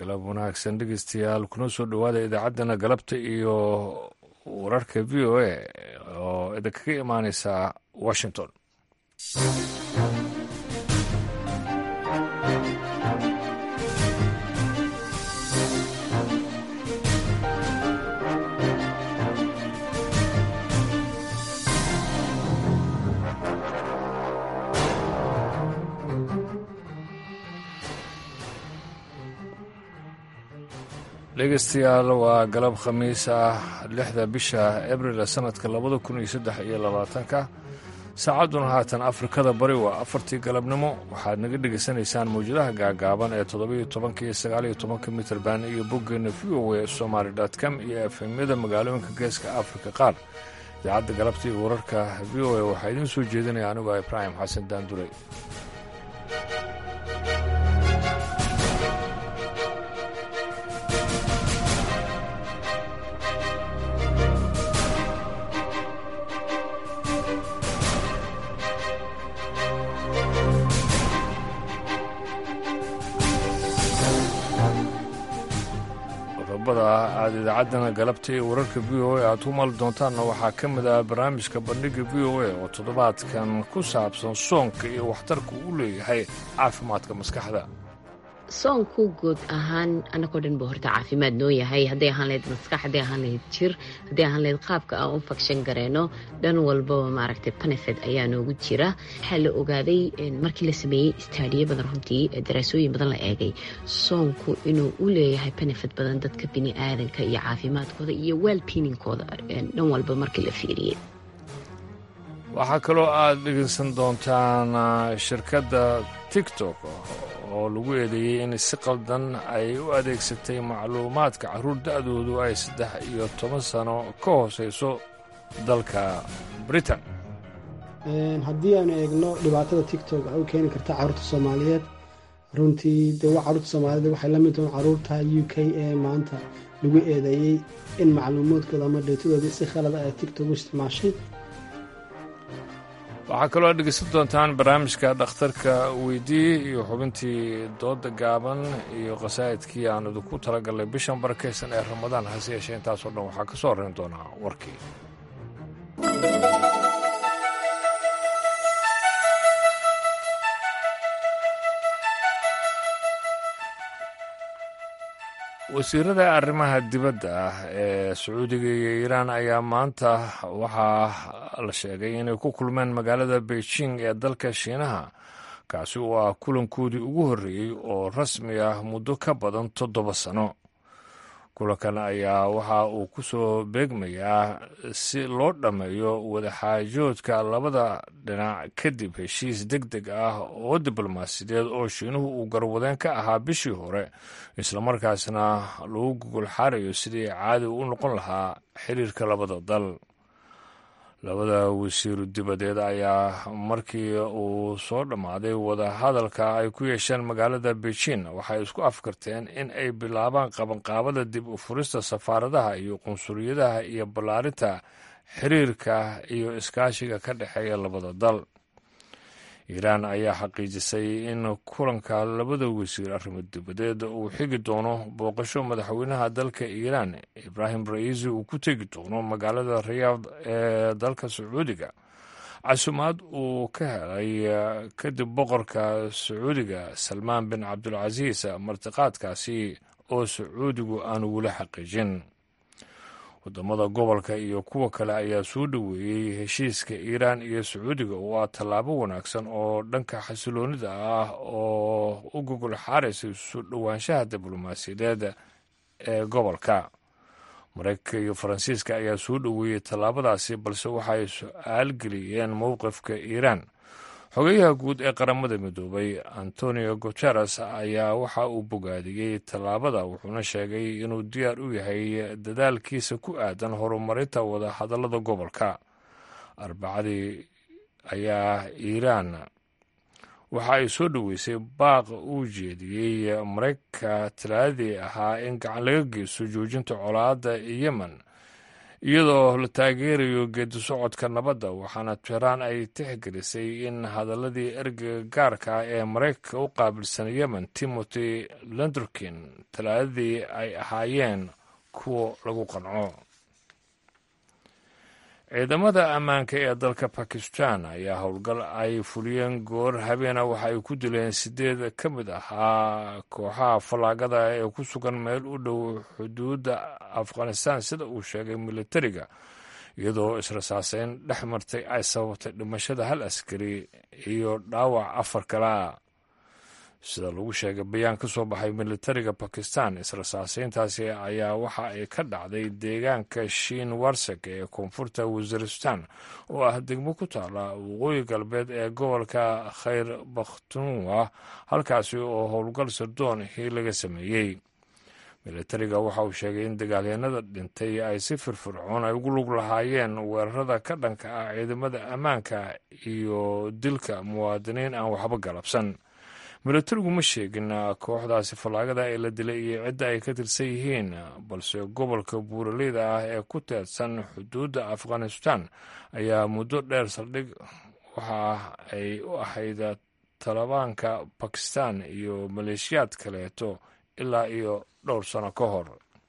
galab wanaagsan dhegeystayaal kuna soo dhowaada idaacaddana galabta iyo wararka v o a oo idinkaga imaaneysa washington dhegeystayaal waa galab khamiis ah lixda bisha abril sanadka labada kun iyo saddex iyo labaatanka saacadduna haatan afrikada bari waa afartii galabnimo waxaad naga dhegaysanaysaan mawjadaha gaagaaban ee toddobiyo tobanka iyo sagaaliyo tobanka mitrban iyo boggeena v o a somaly com iyo efemyada magaalooyinka geeska afrika qaar idaacadda galabta iyo wararka v o a waxaa idiin soo jeedinaya anigoo ibraahim xasan daandure aad idaacaddana galabta iyo wararka v o a aad ku maali doontaanna waxaa ka mid ah barnaamijka bandhigga v o a oo toddobaadkan ku saabsan soonka iyo waxtarka uu leeyahay caafimaadka maskaxda soonku guud ahaan anagoo dhan ba horta caafimaad noo yahay hadday ahaan lahayd maskax hadday ahaan lahayd jir hadday ahaan lahayd qaabka aan u fagshan gareyno dhan walbaba maaragtay benefit ayaa noogu jira waxaa la ogaaday markii la sameeyey istaadiyo badan runtii daraasooyin badan la eegay soonku inuu u leeyahay benefit badan dadka bini aadanka iyo caafimaadkooda iyo wellbeininkooda dhan walba markii la fiiriyey waxaa kaloo aad dhegeysan doontaan shirkadda tiktok oo lagu eedeeyey in si qaldan ay u adeegsatay macluumaadka carruur da'doodu ay saddex iyo toban sano ka hooseyso dalka britain haddii aanu eegno dhibaatada tictok waxay u keeni karta carruurta soomaaliyeed runtii dee carruurta soomaaliyeed waxay la mid tahay carruurta u k ee maanta lagu eedeeyey in macluumaadkooda ama dheetadoodii si khalada ay tictok u isticmaashay waxaa kaloo aad dhegeysan doontaan barnaamijka dhakhtarka weydii iyo xubintii dooda gaaban iyo khasaa'idkii aan idinku talagalnay bishan barakaysan ee ramadaan hase yeeshee intaasoo dhan waxaa ka soo horrayn doonaa warkii wasiirada arrimaha dibadda ah ee sacuudiga iyo iiraan ayaa maanta waxaa la sheegay inay ku kulmeen magaalada beijing ee dalka shiinaha kaasi oo ah kulankoodii ugu horreeyey oo rasmi ah muddo ka badan toddoba sano kulankan ayaa waxa uu ku soo beegmayaa si loo dhammeeyo wadaxaajoodka labada dhinac kadib heshiis deg deg ah oo diblomaasiyadeed oo shiinuhu uu garwadeen ka ahaa bishii hore islamarkaasna lagu gogol xaarayo sidii caadi u noqon lahaa xiriirka labada dal labada wasiiru dibadeed ayaa markii uu soo dhammaaday wadahadalka ay ku yeesheen magaalada beijing waxay isku afkarteen in ay bilaabaan qabanqaabada dib u furista safaaradaha iyo qunsuliyadaha iyo ballaarinta xiriirka iyo iskaashiga ka dhexeeya labada dal iiraan ayaa xaqiijisay in kulanka labada wasiir arrimo dibadeed uu xigi doono booqasho madaxweynaha dalka iiraan ibraahim ra'iisi uu ku tegi doono magaalada riyaad ee dalka sacuudiga casumaad uu ka helay kadib boqorka sacuudiga salmaan bin cabdulcasiis martiqaadkaasi oo sacuudigu aanu weli xaqiijin wadamada gobolka iyo kuwa kale ayaa soo dhoweeyey heshiiska iiraan iyo sacuudiga oo ah tallaabo wanaagsan oo dhanka xasiloonida ah oo u gogol xaaraysa soo dhowaanshaha diblomaasiyadeed ee gobolka maraykanka iyo faransiiska ayaa soo dhoweeyey tallaabadaasi balse waxay su-aal geliyeen mowqifka iiraan xogeyaha guud ee qaramada midoobay antonio guteres ayaa waxa uu bogaadiyey tallaabada wuxuuna sheegay inuu diyaar u yahay dadaalkiisa ku aadan horumarinta wadahadallada gobolka arbacadii ayaa iiraan waxa ay soo dhoweysay baaq uu jeediyey maraykanka talaadadii ahaa in gacan laga geysto joojinta colaadda yemen iyadoo la taageerayo geedi socodka nabadda waxaana tehraan ay tixgelisay in hadaladii ergeyga gaarka ah ee maraykanka u qaabilsan yemen timothy lenderkin talaadadii ay ahaayeen kuwa lagu qanco ciidamada ammaanka ee dalka bakistan ayaa howlgal ay fuliyeen goor habeena waxa ay ku dileen sideed ka mid ahaa kooxaha fallaagada ee ku sugan meel u dhow xuduudda afghanistan sida uu sheegay militariga iyadoo israsaaseyn dhex martay ay sababtay dhimashada hal askari iyo dhaawac afar kalea sida lagu sheegay bayaan ka soo baxay militariga bakistan israsaaseyntaasi ayaa waxa ay ka dhacday deegaanka shiin warsek ee koonfurta waziristan oo ah degmo ku taala waqooyi galbeed ee gobolka khayr bakhtunwa halkaasi oo howlgal sirdoon hii laga sameeyey militariga waxa uu sheegay in dagaalyanada dhintay ay si firfircoon ay ugu lug lahaayeen weerarada ka dhanka ah ciidamada ammaanka iyo dilka muwaadiniin aan waxba galabsan militarigu ma sheegin kooxdaasi fallaagada ee la dilay iyo cidda ay ka tirsan yihiin balse gobolka buuraleyda ah ee ku teedsan xuduudda afghanistan ayaa muddo dheer saldhig waxa ay u ahayd talibaanka bakistan iyo maleeshiyaad kaleeto ilaa iyo dhowr sano ka hor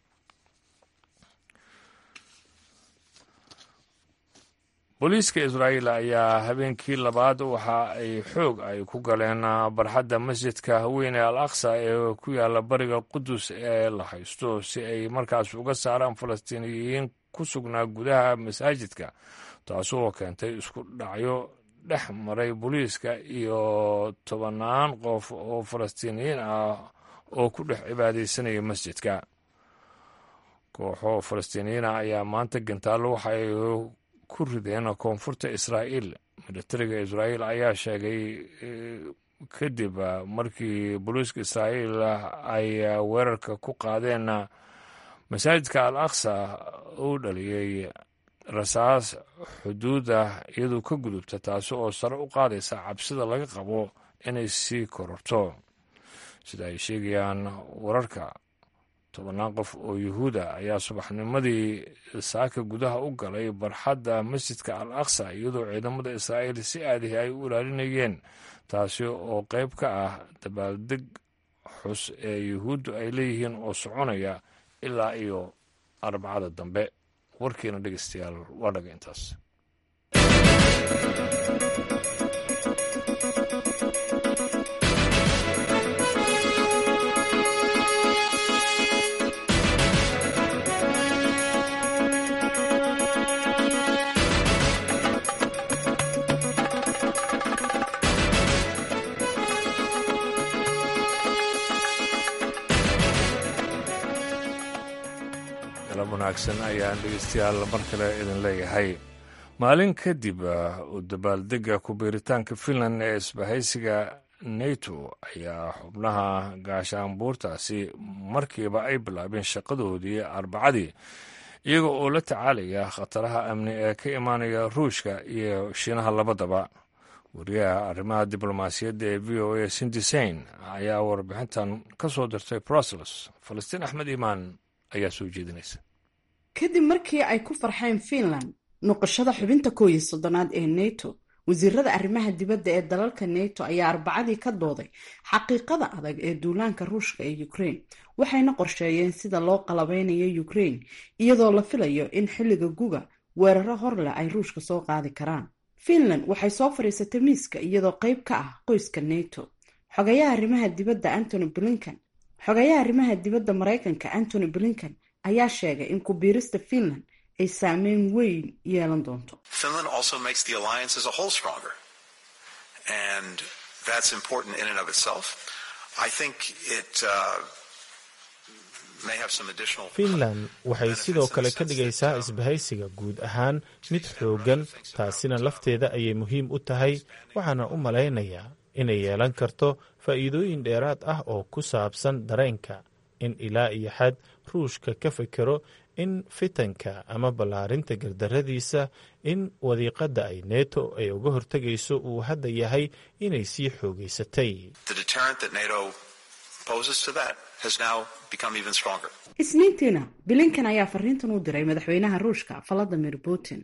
booliiska israa'iil ayaa habeenkii labaad waxa ay xoog ay ku galeen barxadda masjidka weyn ee al aqsa ee ku yaala bariga qudus ee la haysto si ay markaas uga saaraan falastiiniyiin ku sugnaa gudaha masaajidka taasoo keentay isku dhacyo dhex maray booliiska iyo tobannaan qof oo falastiiniyiin ah oo ku dhex cibaadaysanaya masjidka kooxo falastiiniyiina ayaa maanta gantaallo waxaay ku rideen koonfurta israa'iil militariga israa'iil ayaa sheegay kadib markii booliiska israa'iil ay weerarka ku qaadeen masaajidka al aqsa uu dhaliyey rasaas xuduuda iyadoo ka gudubta taasi oo sare u qaadaysa cabsida laga qabo inay sii kororto sida ay sheegayaan wararka tobannaan qof oo yuhuuda ayaa subaxnimadii saaka gudaha u galay barxadda masjidka al aqsa iyadoo ciidamada israa'iil si aadihi ay u ilaalinayeen taasi oo qayb ka ah dabaaldeg xus ee yuhuuddu ay leeyihiin oo soconaya ilaa iyo arbacada dambe warkiina dhegeystayaal waa dhaga intaas wanaagsan ayaan dhegeystayaal mar kale idin leeyahay maalin kadib u dabaaldega ku-biiritaanka finland ee isbahaysiga nato ayaa xubnaha gaashaanbuurtaasi markiiba ay bilaabeen shaqadoodii arbacadii iyaga oo la tacaalaya khataraha amni ee ka imaanaya ruushka iyo shiinaha labadaba wariyaha arrimaha diblomaasiyadda ee v o a sindisain ayaa warbixintan ka soo dirtay brussels falastiin axmed iimaan ayaa soo jeedinaysa kadib markii ay ku farxeen finland noqoshada xubinta koow iyo soddonaad ee nato wasiirada arrimaha dibadda ee dalalka nato ayaa arbacadii ka dooday xaqiiqada adag ee duulaanka ruushka ee ukraine waxayna qorsheeyeen sida loo qalabeynayo ukraine iyadoo la filayo in xilliga guga weeraro hor leh ay ruushka soo qaadi karaan finland waxay soo fadhiisatay miiska iyadoo qayb ka ah qoyska nato xogayaha arrimaha dibadda antony blinkan xogayaha arrimaha dibadda maraykanka antony blinkan ayaa sheegay in ku-biirista finland ay saameyn weyn yeelan doonto finland waxay sidoo kale ka dhigaysaa isbahaysiga guud ahaan mid xooggan taasina lafteeda ayay muhiim u tahay waxaana u malaynayaa inay yeelan karto faa'iidooyin dheeraad ah oo ku saabsan dareenka in ilaa iyo xad ruushka ka fikero in fitanka ama ballaarinta gardaradiisa in wadiiqadda ay neto ay uga hortegayso uu hadda yahay inay sii xoogaysatay isniintiina bilinkan ayaa fariintan u diray madaxweynaha ruushka valadimir putin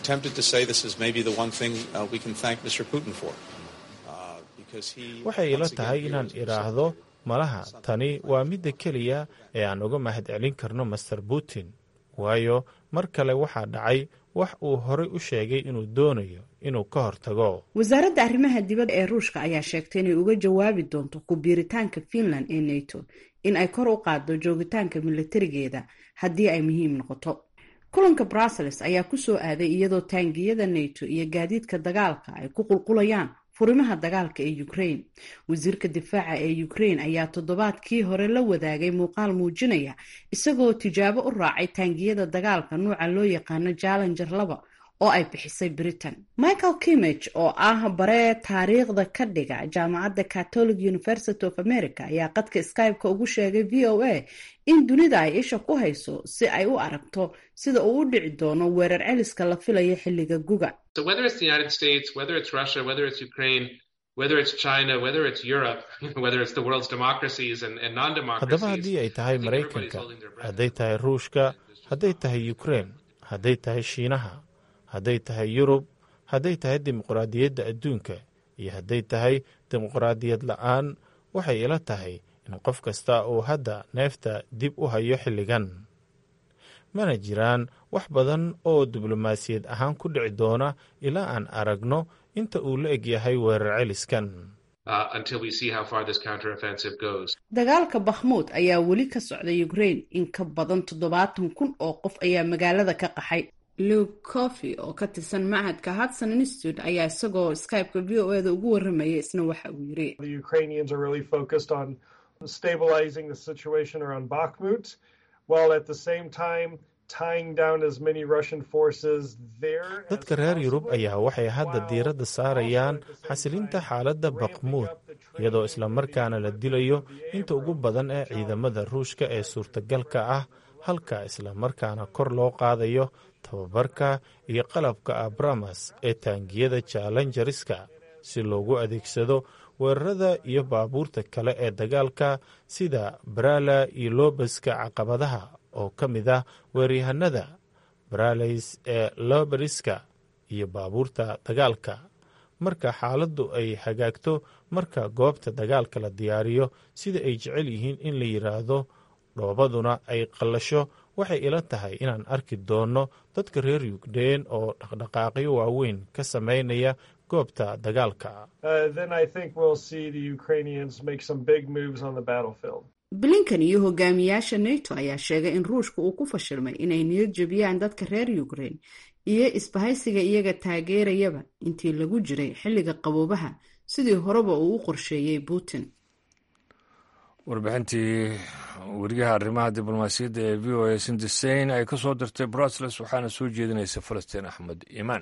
waxay ila tahay inaan idhaahdo malaha tani waa midda keliya ee aan uga mahad celin karno master putin waayo mar kale waxaa dhacay wax uu horay u sheegay inuu doonayo inuu ka hortago wasaaradda arrimaha dibadda ee ruushka ayaa sheegtay inay uga jawaabi doonto ku biiritaanka finland ee nato in ay kor u qaaddo joogitaanka milatarigeeda haddii ay muhiim noqoto kulanka brussels ayaa ku soo aaday iyadoo taangiyada nato iyo gaadiidka dagaalka ay ku qulqulayaan furimaha dagaalka ee ukraine wasiirka difaaca ee ukraine ayaa toddobaadkii hore la wadaagay muuqaal muujinaya isagoo tijaabo u raacay taangiyada dagaalka nuuca loo yaqaano jallenger laba oo ay bixisay britain michael kimage oo ah baree taariikhda ka dhiga jaamacadda catholic university of america ayaa qadka skype-ka ugu sheegay v o a in dunida ay isha ku hayso si ay u aragto sida uu u dhici doono weerar celiska la filayo xilliga guga haddaba haddii ay tahay maraykanka hadday tahay ruushka hadday tahay ukrein hadday tahay shiinaha hadday tahay yurub hadday tahay dimuqraadiyadda adduunka iyo hadday tahay dimuqraadiyad la-aan waxay ila tahay in qof kasta uu hadda neefta dib u hayo xilligan mana jiraan wax badan oo diblomaasiyad ahaan ku dhici doona ilaa aan aragno inta uu la eg yahay weerar celiskan dagaalka bakhmuud ayaa weli ka socday ukraine in ka badan toddobaatan kun oo qof ayaa magaalada ka qaxay luke coffy oo ka tirsan machadka hudson institute ayaa isagoo skype-ka v o eda ugu warramaya isna waxa uu yiri dadka reer yurub ayaa waxay hadda diiradda saarayaan xasilinta xaaladda bakmuud iyadoo islamarkaana la dilayo inta ugu badan ee ciidamada ruushka ee suurtagalka ah halka islamarkaana kor loo qaadayo tababarka iyo qalabka abramas ee taangiyada jallenjariska si loogu adeegsado weerarada iyo baabuurta kale ee dagaalka sida barala iyo loobaska caqabadaha oo ka mid ah weeryahanada baralays ee loberiska iyo baabuurta dagaalka marka xaaladdu ay hagaagto marka goobta dagaalka la diyaariyo sida ay jecel yihiin in la yidhaahdo dhoobaduna ay qallasho waxay ila tahay inaan arki doonno dadka reer yukrein oo dhaqdhaqaaqyo waaweyn ka sameynaya goobta dagaalka blinkan iyo hogaamiyaasha nato ayaa sheegay in ruushka uu ku fashilmay inay niyad jebiyaan dadka reer ukraine iyo isbahaysiga iyaga taageerayaba intii lagu jiray xilliga qaboobaha sidii horeba uu u qorsheeyey putin warbixintii weriyaha arrimaha diblomaasiyadda ee v o a sindiseyn ay ka soo dirtay brussels waxaana soo jeedinaysa falastiin axmed iimaan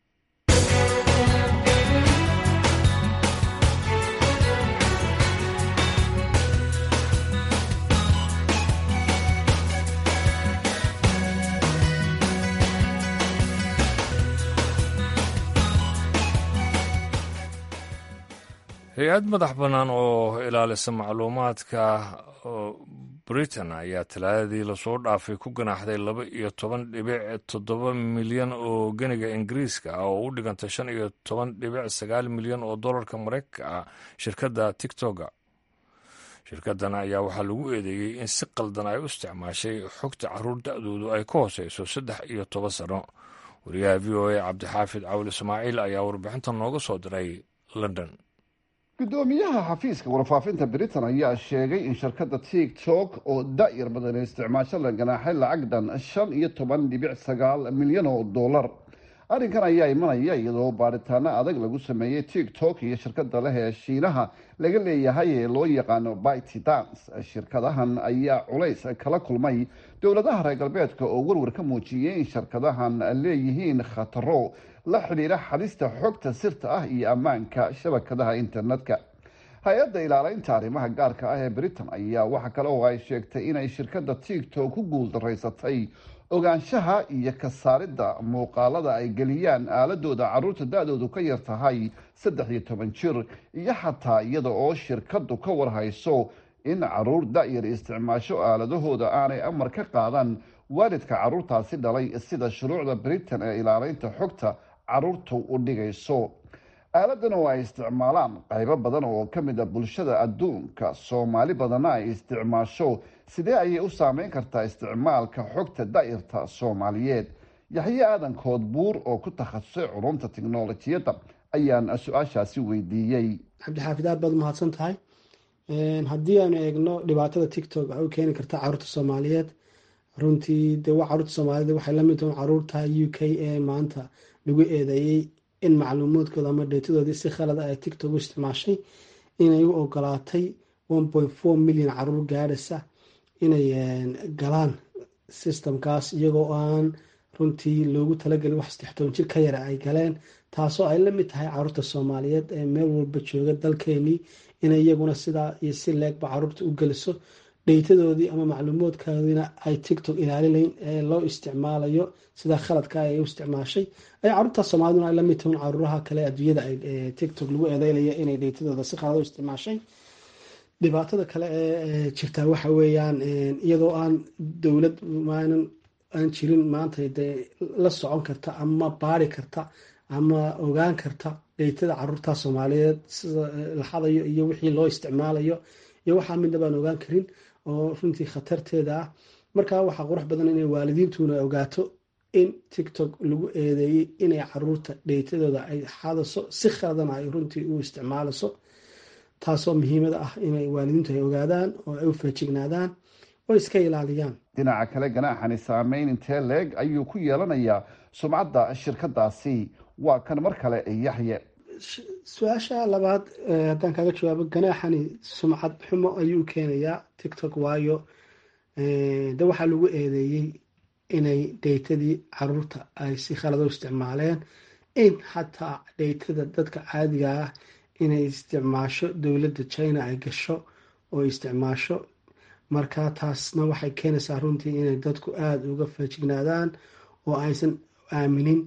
hay-ad madax bannaan oo ilaalisa macluumaadka britain ayaa talaadadii lasoo dhaafay ku ganaaxday laba iyo toban dhibic toddoba milyan oo ganiga ingiriiska ah oo u dhiganta shan iyo toban dhibic sagaal milyan oo dollarka maraykanka ah shirkadda tictoga shirkaddan ayaa waxaa lagu eedeeyey in si qaldan ay u isticmaashay xogta caruur da-doodu ay ka hooseyso saddex iyo toban sano wariyaha v o a cabdixaafid cawil ismaaciil ayaa warbixintan nooga soo diray london gudoomiyaha xafiiska warfaafinta britain ayaa sheegay in shirkadda tiktok oo da-yar badan ee isticmaasho la ganaaxay lacag dhan shan iyo toban dhibic sagaal milyan oo dollar arrinkan ayaa imanaya iyadoo baaritaano adag lagu sameeyey tiktok iyo shirkada leh ee shiinaha laga leeyahay ee loo yaqaano bity dance shirkadahan ayaa culays kala kulmay dowladaha reer galbeedka oo warwar ka muujiyey in shirkadahan leeyihiin khataro la xidhiira xadista xogta sirta ah iyo ammaanka shabakadaha internetka hay-adda ilaaleynta arrimaha gaarka ah ee britain ayaa waxa kale oo ay sheegtay inay shirkadda tiktok ku guuldaraysatay ogaanshaha iyo ka saaridda muuqaalada ay geliyaan aaladooda caruurta da-doodu ka yar tahay saddex iyo toban jir iyo xataa iyada oo shirkaddu ka warhayso in caruur da-yar isticmaasho aaladahooda aanay amar ka qaadan waalidka caruurtaasi dhalay sida shuruucda britain ee ilaaleynta xogta caruurtu u dhigayso aaladan oo ay isticmaalaan qaybo badan oo ka mid a bulshada adduunka soomaali badanna ay isticmaasho sidee ayay u saameyn kartaa isticmaalka xogta da-yarta soomaaliyeed yaxye aadan koodbuur oo ku takhasusay culumta tiknolojiyadda ayaan su-aashaasi weydiiyey cabdixaafid aad baad umahadsan tahay haddii aanu eegno dhibaatada tictok ay u keeni karta caruurta soomaaliyeed runtii de caruurta soomaaliyed waxay lamid tahay caruurta u k ee maanta lagu eedeeyey in macluumaadkooda ama dheetadoodii si khalada ay tictok u isticmaashay inay u ogolaatay milyan caruur gaadhaysa inay galaan systemkaas iyagoo aan runtii loogu talagelin wax saddextoban jir ka yara ay galeen taasoo ay la mid tahay caruurta soomaaliyeed ee meel walba jooga dalkeenii inay iyaguna sidaa iyo si leegba caruurta u geliso dheytadoodii ama macluumaadkoodiina ay tictok ilaalilayn ee loo isticmaalayo sidaa khaladka ay u isticmaashay ay caruurta soomaaliduna ay la mid tahin caruuraha kale adduunyada ay tictok lagu eedeynaya inay dheytadooda si khalad u isticmaashay dhibaatada kale ee jirtaa waxa weeyaan iyadoo aan dowlad maanan aan jirin maanta dee la socon karta ama baari karta ama ogaan karta dheytada caruurta soomaaliyeed sida la xadayo iyo wixii loo isticmaalayo iyo waxaa midna baan ogaan karin oo runtii khatarteeda ah markaa waxaa qurux badan inay waalidiintuna ogaato in tictok lagu eedeeyey inay caruurta dheytadooda ay xadaso si khaladana ay runtii u isticmaalaso taasoo muhiimada ah inay waalidiintu ay ogaadaan oo ay u feejignaadaan oo iska ilaaliyaan dhinaca kale ganaaxani saameyn intee leeg ayuu ku yeelanayaa sumcadda shirkadaasi waa kan mar kale yaxye su-aasha labaad haddaan kaaga jawaabo ganaaxani sumcad xumo ayuu keenayaa tictok waayo de waxaa lagu eedeeyey inay dheytadii caruurta ay si khalado isticmaaleen in xataa dheytada dadka caadiga ah inay isticmaasho dowladda china ay gasho oo isticmaasho marka taasna waxay keenaysaa runtii inay dadku aada uga feejignaadaan oo aysan aaminin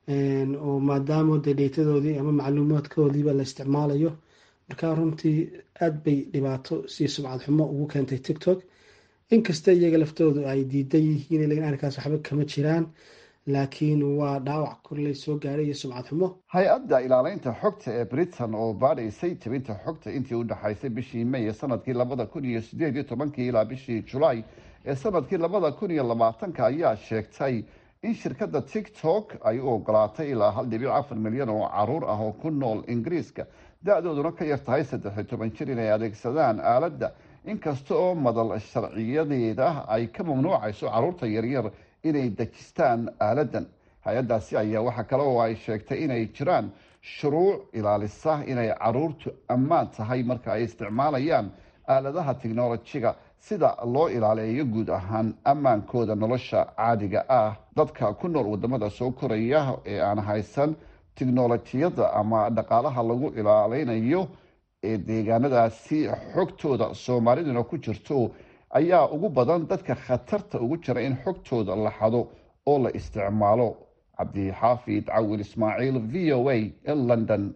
oo maadaama de dheytadoodii ama macluumaadkoodiiba la isticmaalayo marka runtii aada bay dhibaato si sumcad xumo ugu keentay tictok inkasta iyaga laftoodu ay diidan yihiin lakin arrinkaas waxba kama jiraan laakiin waa dhaawac korley soo gaadhay iyo sumcad xumo hay-adda ilaaleynta xogta ee britain oo baadhaysay tabinta xogta intii u dhexaysay bishii may ee sanadkii labada kun iyo sideed iyo tobankii ilaa bishii julaay ee sanadkii labada kun iyo labaatanka ayaa sheegtay in shirkadda tictok ay u ogolaatay ilaa hal dhibic afar milyan oo caruur ah oo ku nool ingiriiska da-dooduna ka yar tahay saddex iyo toban jir inay adeegsadaan aaladda inkasta oo madal sharciyadeeda ay ka mamnuucayso caruurta yaryar inay dejistaan aaladan hay-addaasi ayaa waxaa kale oo ay sheegtay inay jiraan shuruuc ilaalisa inay caruurtu ammaan tahay marka ay isticmaalayaan aaladaha tiknolojiga sida loo ilaaleeyo guud ahaan ammaankooda nolosha caadiga ah dadka ku nool wadamada soo koraya ee aan haysan tiknolojiyadda ama dhaqaalaha lagu ilaaleynayo ee deegaanadaasi xogtooda soomaaliduna ku jirto ayaa ugu badan dadka khatarta ugu jira in xogtooda la xado oo la isticmaalo cabdixaafid cawil ismaaciil v o a ee london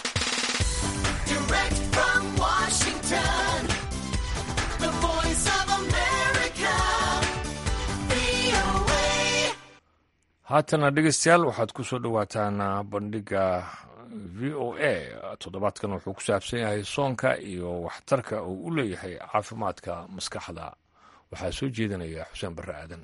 haatana dhegeystayaal waxaad ku soo dhowaataan bandhiga v o a toddobaadkan wuxuu ku saabsan yahay soonka iyo waxtarka uu u leeyahay caafimaadka maskaxda waxaa soo jeedinaya xuseen barre aadan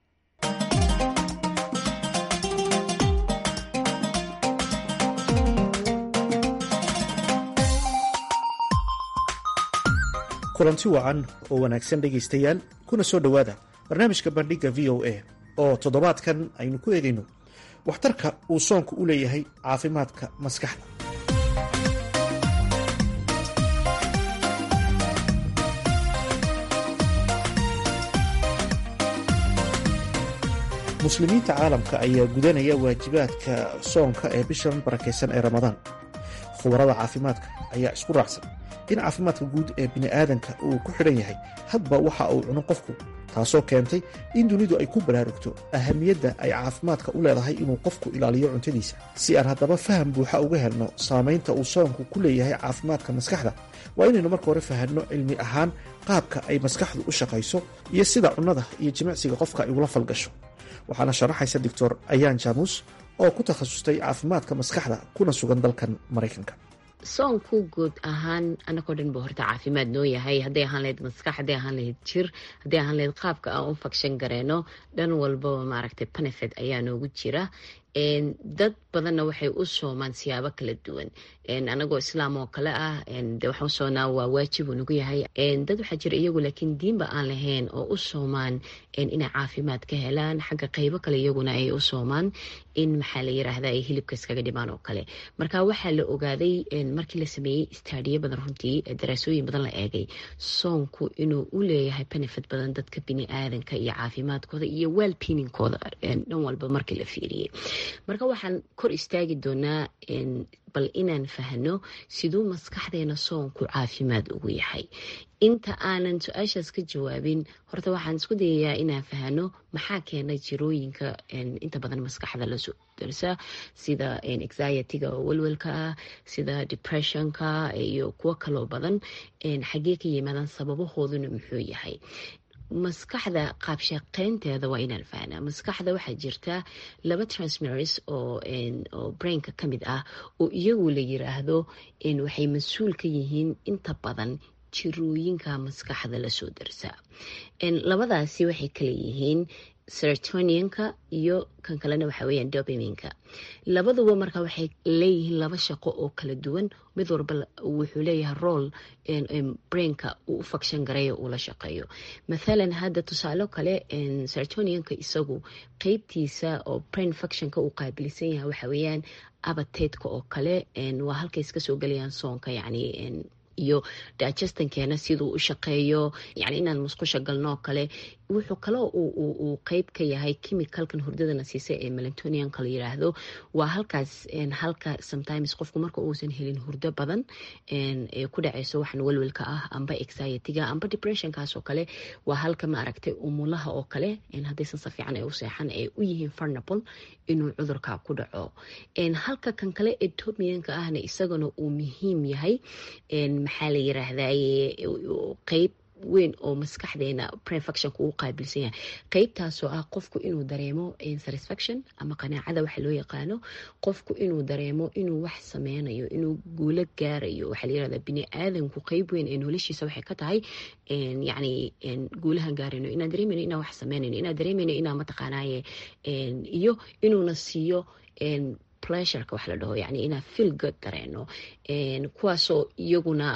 kulanti wacan oo wanaagsan dhegaystayaal kuna soo dhowaada barnaamijka bandhigga v o a oo toddobaadkan aynu ku eegayno waxtarka uu soonku u leeyahay caafimaadka maskaxda muslimiinta caalamka ayaa gudanaya waajibaadka soonka ee bishan barakaysan ee ramadaan khubarada caafimaadka ayaa isku raacsan in caafimaadka guud ee bini'aadanka uu ku xidhan yahay hadba waxa uu cuno qofku taasoo keentay in dunidu ay ku baraarugto ahamiyadda ay caafimaadka u leedahay inuu qofku ilaaliyo cuntadiisa si aan haddaba faham buuxa uga helno saamaynta uu soonku ku leeyahay caafimaadka maskaxda waa inaynu marka hore fahanno cilmi ahaan qaabka ay maskaxdu u shaqayso iyo sida cunnada iyo jimicsiga qofka ay ula falgasho waxaana sharaxaysa doctor ayaan jaamuus oo ku takhasustay caafimaadka maskaxda kuna sugan dalkan maraykanka soonku guud ahaan anagoo dhan ba horta caafimaad noo yahay hadday ahaan lahayd maskax hadday ahaan lahayd jir hadday ahaan lahayd qaabka aan u fagshan gareyno dhan walbaba maaragtay benefit ayaa noogu jira dad badanna waxay u soomaan siyaabo kala duwan anagoo islaam oo kale ah de waxaan usoonaa waa waajib uu nagu yahay dad waxaa jira iyagu laakiin diinba aan lahayn oo u soomaan inay caafimaad ka helaan xagga qeybo kale iyaguna ay u soomaan in maxaa la yiraahda ay hilibka iskaga dhimaan oo kale marka waxaa la ogaaday markii la sameeyey istaadiyo badan runtii daraasooyin badan la eegay soonku inuu u leeyahay benefit badan dadka bini aadanka iyo caafimaadkooda iyo waalpiininkooda dhan walba markii la fiiriyey marka waxaan kor istaagi doonaa bal inaan fahno siduu maskaxdeena soonku caafimaad ugu yahay inta aanan su-aashaas ka jawaabin horta waxaan isku dayayaa inaan fahno maxaa keena jirooyinka inta badan maskaxda lasoo darsa sida anxiety-ga oo walwalka ah sida depressionka iyo kuwo kaloo badan xaggee ka yimaadaan sababahooduna muxuu yahay maskaxda qaabshaqeynteeda waa inaan fahnaa maskaxda waxaa jirta laba transmitters oo oo brainka ka mid ah oo iyagu la yiraahdo waxay mas-uul ka yihiin inta badan jirooyinka maskaxda lasoo darsaa labadaasi waxay kala yihiin sertonianka iyo kan kalena waxa weyaan dobaminka labaduba marka waxay leeyihiin laba shaqo oo kala duwan mid walba wuxuu leeyahay rool brainka uu u fagshan gareeyo uu la shaqeeyo mathalan hadda tusaalo kale sertonianka isagu qeybtiisa oo brain fuctionka uu qaabilsan yahay waxa weeyaan abateedka oo kale waa halkay iska soo gelayaan soonka yacni iyo digestankeena siduu u shaqeeyo yani inaan musqusha galnoo kale wuxuu kaloo uu qeyb ka yahay chemicalkan hurdadana siisa ee melantonianka la yiraahdo waa halkaas halka sometimes qofku marka uusan helin hurdo badan ee ku dhaceyso waxan walwalka ah amba anxiety-ga amba depressionkaas oo kale waa halka ma aragtay umulaha oo kale haddaysan si fiican ay u seexan ay u yihiin farnable inuu cudurka ku dhaco halka kan kale ee tomianka ahna isagana uu muhiim yahay maxaa la yiraahdaye qeyb weyn oo maskaxdeena prefactionka uu qaabilsan yahay qeybtaasoo ah qofku inuu dareemo satisfaction ama qanaacada waxa loo yaqaano qofku inuu dareemo inuu wax sameynayo inuu guulo gaarayo waxaa layirahdaa bini aadanku qeyb weyn ee noloshiisa waxay ka tahay yacni guulahan gaarayno inaan dareemayno inaan wax sameynayno inaan dareemayno inaan mataqaanaaye iyo inuuna siiyo pleasureka wax la dhaho yani inaan feel good dareeno kuwaasoo iyaguna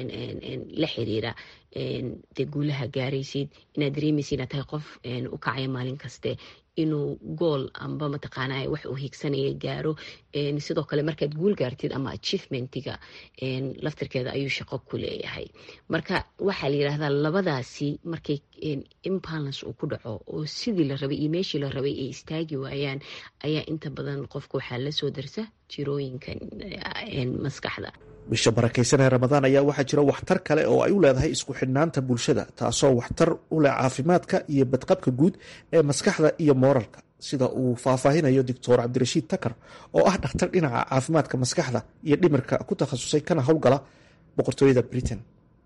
la xiriira dee guulaha gaaraysid inaad dareemaysid inaad tahay qof u kacaya maalin kaste inuu gool amba mataqaana wax uu hiigsanaya gaaro sidoo kale markaad guul gaartid ama achievementiga laftirkeeda ayuu shaqo ku leeyahay marka waxaa la yirahdaa labadaasi markay imbalance uu ku dhaco oo sidii la rabay iyo meeshii la rabay ay istaagi waayaan ayaa inta badan qofka waxaa lasoo darsa jirooyinkan maskaxda bisha barakaysanee ramadaan ayaa waxaa jira waxtar kale oo ay u leedahay isku xidhnaanta bulshada taasoo waxtar u leh caafimaadka iyo badqabka guud ee maskaxda iyo mooralka sida uu faahfaahinayo doctor cabdirashiid takar oo ah dhakhtar dhinaca caafimaadka maskaxda iyo dhimirka ku takhasusay kana howlgala boqortooyada britain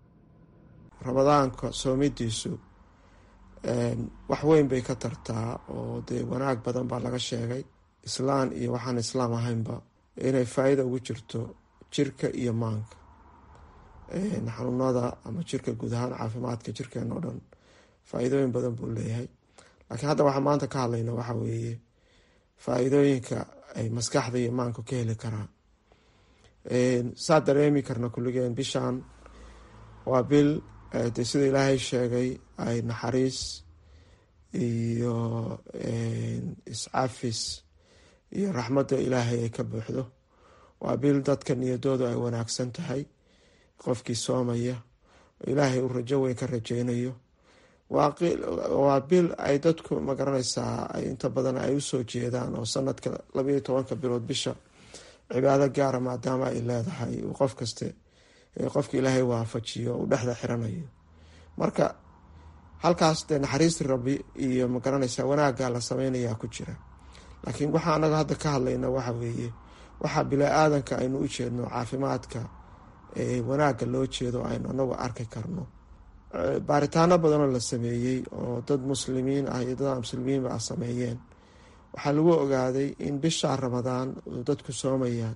ramadaanka soomidiisu wax weyn bay ka tartaa oo dee wanaag badan baa laga sheegay islaan iyo waxaan islaam ahaynba inay faa-ida ugu jirto jirka iyo maanka xanuunada ama jirka guud ahaan caafimaadka jirkeena oo dhan faa-iidooyin badan buu leeyahay laakiin hadda waxaa maanta ka hadlayna waxa weeye faa-iidooyinka ay maskaxda iyo maanka ka heli karaan saa dareemi karna kulligeen bishan waa bil de sida ilaahay sheegay ay naxariis iyo iscafis iyo raxmadda ilaahay ay ka buuxdo waa bil dadka niyadoodu ay wanaagsan tahay qofkii soomaya ilaahay uu rajo weyn ka rajeynayo waa bil ay dadku magaranaysaa inta badan ay usoo jeedaan oo sanadka labaiyo tobanka bilood bisha cibaado gaara maadaama ay leedahay uu qof kaste qofka ilaahay waafajiyo uu dhexda xiranayo marka halkaas dee naxariistii rabbi iyo magaranaysa wanaagga la sameynayaa ku jira laakiin waxa anaga hadda ka hadlayna waxa weeye waxaa bilaa-aadanka aynu u jeedno caafimaadka wanaagga loo jeedo aynu anagu arki karno baaritaano badanoo la sameeyey oo dad muslimiin ah iyo dad aan muslimiinba ah sameeyeen waxaa lagu ogaaday in bishaa ramadaan dadku soomayaan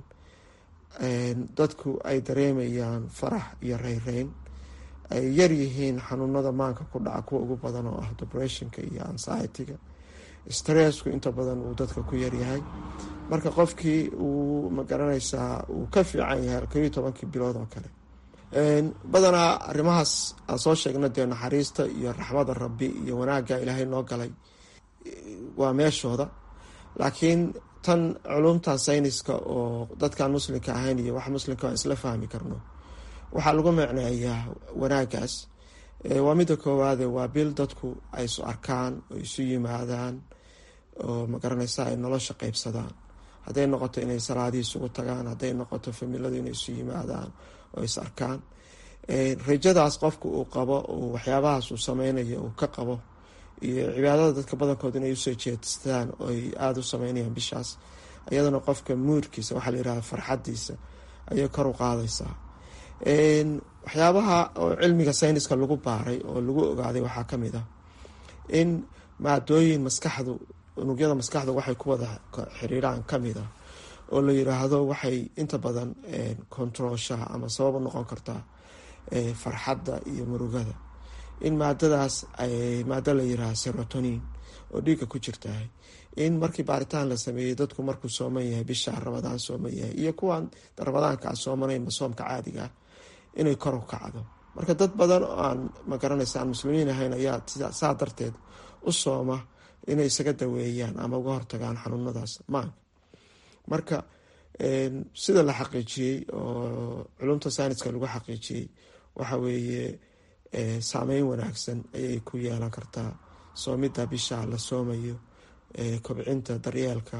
dadku ay dareemayaan farax iyo reyreyn ay yar yihiin xanuunada maanka ku dhaca kuwa ugu badan oo ah depressionka iyo anxiety-ga stressku inta badan uu dadka ku yaryahay marka qofkii uu magaranaysaa uu ka fiican yahay kobiyo tobankii bilood oo kale badanaa arrimahaas aan soo sheegna dee naxariista iyo raxmada rabbi iyo wanaagga ilaahay noo galay waa meeshooda laakiin tan culumtan sayniska oo dadkaan muslimka ahayn iyo wax muslimka aan isla fahmi karno waxaa lagu micneeyaa wanaagaas waa midda koowaade waa bil dadku ay isu arkaan oo isu yimaadaan oo magaranaysa ay nolosha qeybsadaan hadday noqoto inay salaadii isugu tagaan hadday noqoto familadu inay isu yimaadaan oo is arkaan rajadaas qofka uu qabo waxyaabahaas uu sameynayo uu ka qabo iyo cibaadada dadka badankood inay usoo jeestaan oo ay aada u sameynayaan bishaas iyadana qofka muurkiisa waxaa la yihahda farxadiisa ayay kor u qaadaysaa waxyaabaha oo cilmiga sayniska lagu baaray oo lagu ogaaday waxaa kamid ah in maadooyin maskaxdu unugyada maskaxda waxay ku wada xiriiraan kamid ah oo la yiraahdo waxay inta badan controlshaha ama sabab u noqon kartaa farxadda iyo murugada in maadadaas maado la yiraahdo serotonin oo dhiigga ku jirtahay in markii baaritaan la sameeyey dadku markuu sooman yahay bisha ramadaan sooman yahay iyo kuwaan ramadaanka aan soomanayn soomka caadiga ah inay kor u kacdo marka dad badan oo aan magaranaysa aan muslimiin ahayn ayaa saa darteed u sooma inay isaga daweeyaan ama uga hortagaan xanuunadaas maanka marka sida la xaqiijiyey oo culumta sayniska lagu xaqiijiyey waxa weeye saameyn wanaagsan ayay ku yeelan kartaa soomidda bisha la soomayo kobcinta daryeelka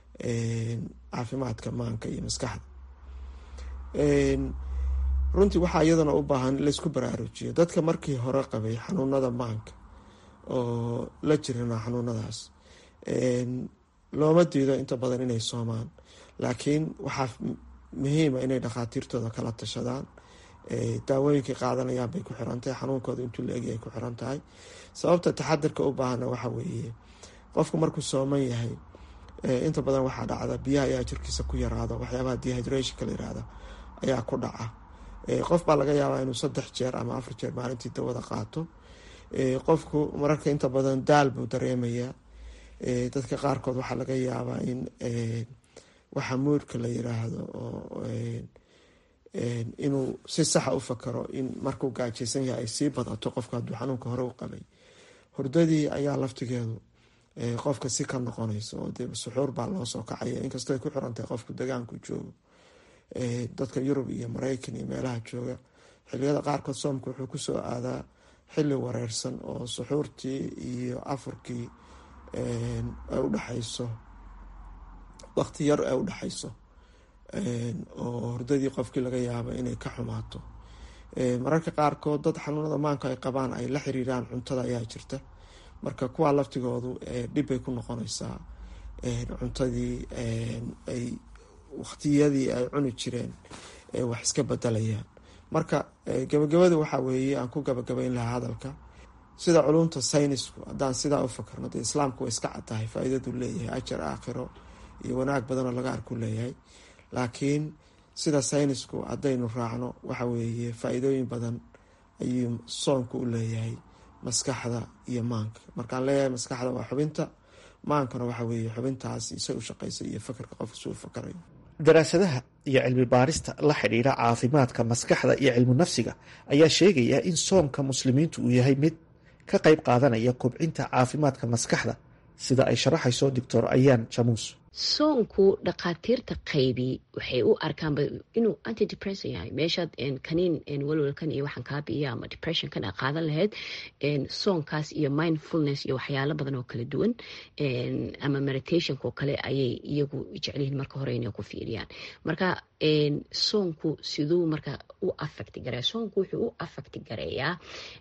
caafimaadka maanka iyo maskaxda runtii waxaa iyadana u baahan in laysku baraarujiyo dadka markii hore qabay xanuunada maanka oo la jirana xanuunadaas looma diido inta badan inay soomaan laakiin waxaa muhiima inay dhakhaatiirtooda kala tashadaan daawooyinkay qaadanayaan bay ku xiran tahay xanuunkooda intuu la egi ay ku xiran tahay sababta taxadirka u baahana waxa weeye qofku markuu sooman yahay inta badan waxaa dhacda biyaha ayaa jirkiisa ku yaraado waxyaabaha dehydrationka la yirahda ayaa ku dhaca qof baa laga yaabaa inuu saddex jeer ama afar jeer maalintii dawada qaato qofku mararka inta badan daal buu dareemayaa dadka qaarkood waxaa laga yaabaa in waxa muurka la yiraahdo oo inuu si saxa u fakaro in markuu gaajaysan yahay ay sii badato qofka hadduu xanuunka hore u qabay hurdadii ayaa laftigeedu qofka si ka noqonayso oo dee suxuur baa loo soo kacaya inkastoo ay ku xirantahay qofku degaanku joogo dadka yurub iyo mareykan iyo meelaha jooga xiliyada qaarkood soomka wuxuu kusoo aadaa xili wareersan oo suxuurtii iyo afurkii ay udhexayso waqti yar ay udhexayso oo hurdadii qofkii laga yaabo inay ka xumaato mararka qaarkood dad xanuunada maanka ay qabaan ay la xiriiraan cuntada ayaa jirta marka kuwaa laftigoodu dhibbay ku noqonaysaa cuntadii ay waqtiyadii ay cuni jireen wax iska bedelayaan marka gabagabada waxaa weeye aan ku gabagabayn lahaa hadalka sida culumta saynisku haddaan sidaa u fakarno dee islaamku way iska caddahay faa-iidadu leeyahay ajar aakhiro iyo wanaag badanoo laga arku leeyahay laakiin sida saynisku haddaynu raacno waxa weeye faa-iidooyin badan ayuu soonku u leeyahay maskaxda iyo maanka markaan leeyahay maskaxda waa xubinta maankana waxa weeye xubintaas isa u shaqeysa iyo fakarka qofka suu fakarayo daraasadaha iyo cilmi baarista la xidhiidha caafimaadka maskaxda iyo cilmu nafsiga ayaa sheegaya in soomka muslimiintu uu yahay mid ka qayb qaadanaya kobcinta caafimaadka maskaxda sida ay sharaxayso doctor ayaan jamuus soonku dhakhaatiirta qaybi waxay u arkaanba inuu antidepression yahay meeshaad kaniin walwalkan iyo waxaan kaa biiya ama depressionkan a qaadan lahayd soonkaas iyo mindfulness iyo waxyaalo badan oo kala duwan ama meditationka oo kale ayay iyagu jecelyihiin marka hore inay ku fiiriyaan marka soonku siduu marka u affecti gareeya soonku wuxuu u affecti gareeyaa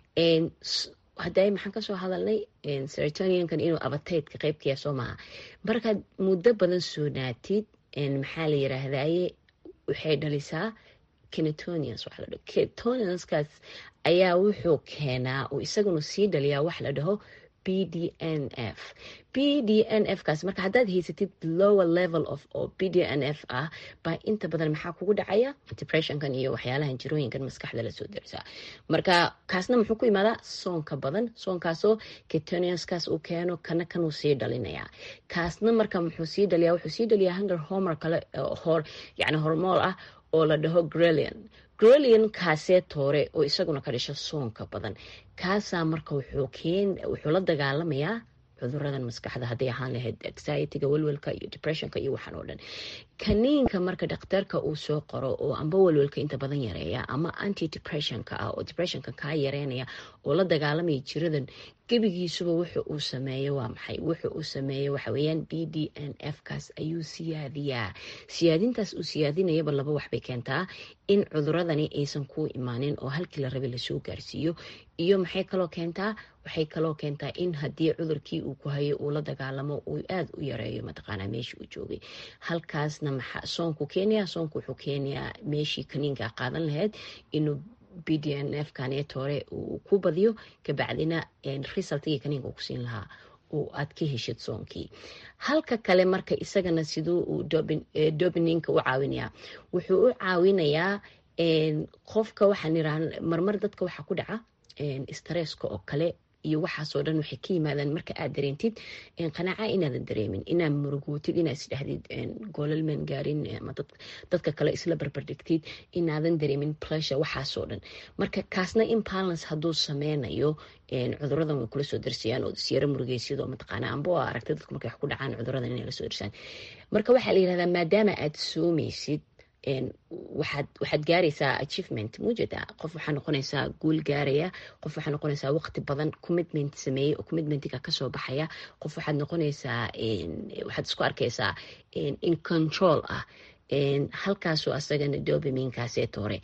hadday maxaan kasoo hadalnay seretoniankan inuu abateydka qeybkaya soo maaha markaad muddo badan soonaatid maxaa la yiraahdaye waxay dhalisaa kenetonians waxa la dhaho kenetonianskaas ayaa wuxuu keenaa uu isaguna sii dhaliyaa wax la dhaho b d n f b d n f kaas marka haddaad haysatid lower level of oo b d n f ah baa inta badan maxaa kugu dhacaya depressionkan iyo waxyaalahan jirooyinkan maskaxda lasoo darisaa marka kaasna muxuu ku imaadaa soonka badan soonkaasoo ketoniuskaas uu keeno kana kanuu sii dhalinayaa kaasna marka muxuu sii dhaliyaa wuxuu sii dhaliyaa hunger homer kale hor yani hormool ah oo la dhaho grelian grelian kaasee toore oo isaguna ka dhasho soonka badan kaasaa marka wuxuu la dagaalamayaa cuduradan maskaxda hadday ahaan lahayd anxietyga walwalka iyo depressionka iyo waxaan oo dhan kaniinka marka dhakhtarka uu soo qoro oo amba walwalka inta badan yareeya ama anti depressionka ah oo depressionka kaa yareynaya oo la dagaalamaya jiradan gebigiisuba wuxu uu sameeyo waa maxay wuxu uu sameeyo waxaweyaan b d n f kaas ayuu siyaadiyaa siyaadintaas uu siyaadinayaba laba waxbay keentaa in cuduradani aysan kuu imaanin oo halkii la rabay lasoo gaarsiiyo iyo maxay kaloo keentaa waxay kaloo keentaa in haddii cudurkii uu ku hayo uu la dagaalamo uu aada u yareeyo mataqaanaa meeshii uu joogay halkaasna maxaa soonku keenaya soonku wuxuu keenayaa meeshii kaniinkaa qaadan lahayd inuu b d n f kaneet hore uu ku badiyo kabacdina resultigii kaniinka ku siin lahaa oo aad ka heshid soonkii halka kale marka isagana siduu uu dobininka u caawinayaa wuxuu u caawinayaa qofka waxaan iraa marmar dadka waxaa ku dhaca stresska oo kale iyo waxaasoo dhan waxay ka yimaadaan marka aad dareentid qanaaca inaadan dareemin inaad murugootid inaad isdhexdid goolalman gaarin ama dadka kale isla barbardhigtid inaadan dareemin pressure waxaasoo dhan marka kaasna imbalance hadduu sameynayo cuduradan way kula soo darsayaan oo isyaro murugeysyado mataqaana amba oo aragtay dadku markay wax ku dhacaan cuduradan inay la soo darsaan marka waxaa la yirahdaa maadaama aad soomeysid waxaad gaaraysaa achievement mujeda qof waxaa noqonaysaa guul gaaraya qof waxaa noqonaysaa waqti badan commitment sameeyey oo commitmentiga kasoo baxaya qof waxaad noqonaysaa waxaad isku arkaysaa in control ah halkaasoo asagana dobaminkaaseta hore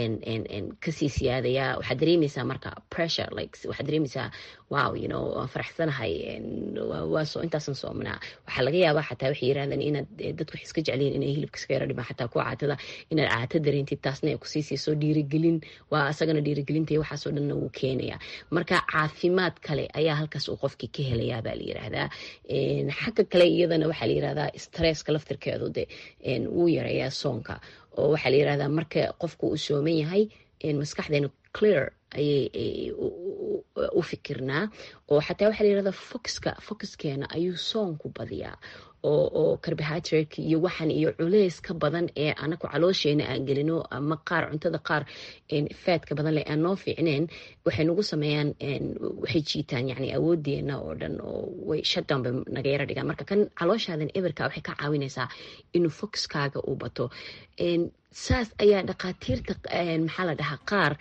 kasii siyaadaya waxaad dareemeysaa marka pressure like waxaad dareemeysaa wow you know waan faraxsanahay waa soo intaasan soomnaa waxaa laga yaabaa xataa waxay yirahdaan inaad dadku wax iska jecliyin inay hilibka iska yara dhimaan xataa ku caatada inaad caato dareentid taasna ay kusii siiso dhiirigelin waa asagana dhiirigelinta iyo waxaasoo dhanna wuu keenaya marka caafimaad kale ayaa halkaas uu qofkii ka helayaa baa la yiraahdaa xagga kale iyadana waxaa la yirahdaa stresska laftirkeedu de wuu yareeyaa soonka oo waxaa la yirahdaa marka qofku uu sooman yahay maskaxdeenu clear ayay u fikirnaa oo xataa waxaa la yirahdaa foxka foxkeena ayuu soonku badiyaa oo oo carbohydrate iyo waxan iyo culeys ka badan ee anaku caloosheena aan gelino ama qaar cuntada qaar faadka badan leh aan noo fiicneen waxay nagu sameeyaan waxay jiitaan yani awoodeena oo dhan oo way shutdown bay naga yara dhigaan marka kan calooshaadan eberka waxay ka caawinaysaa inuu foxkaaga uu bato saas ayaa dhakhaatiirta maxaa la dhahaa qaar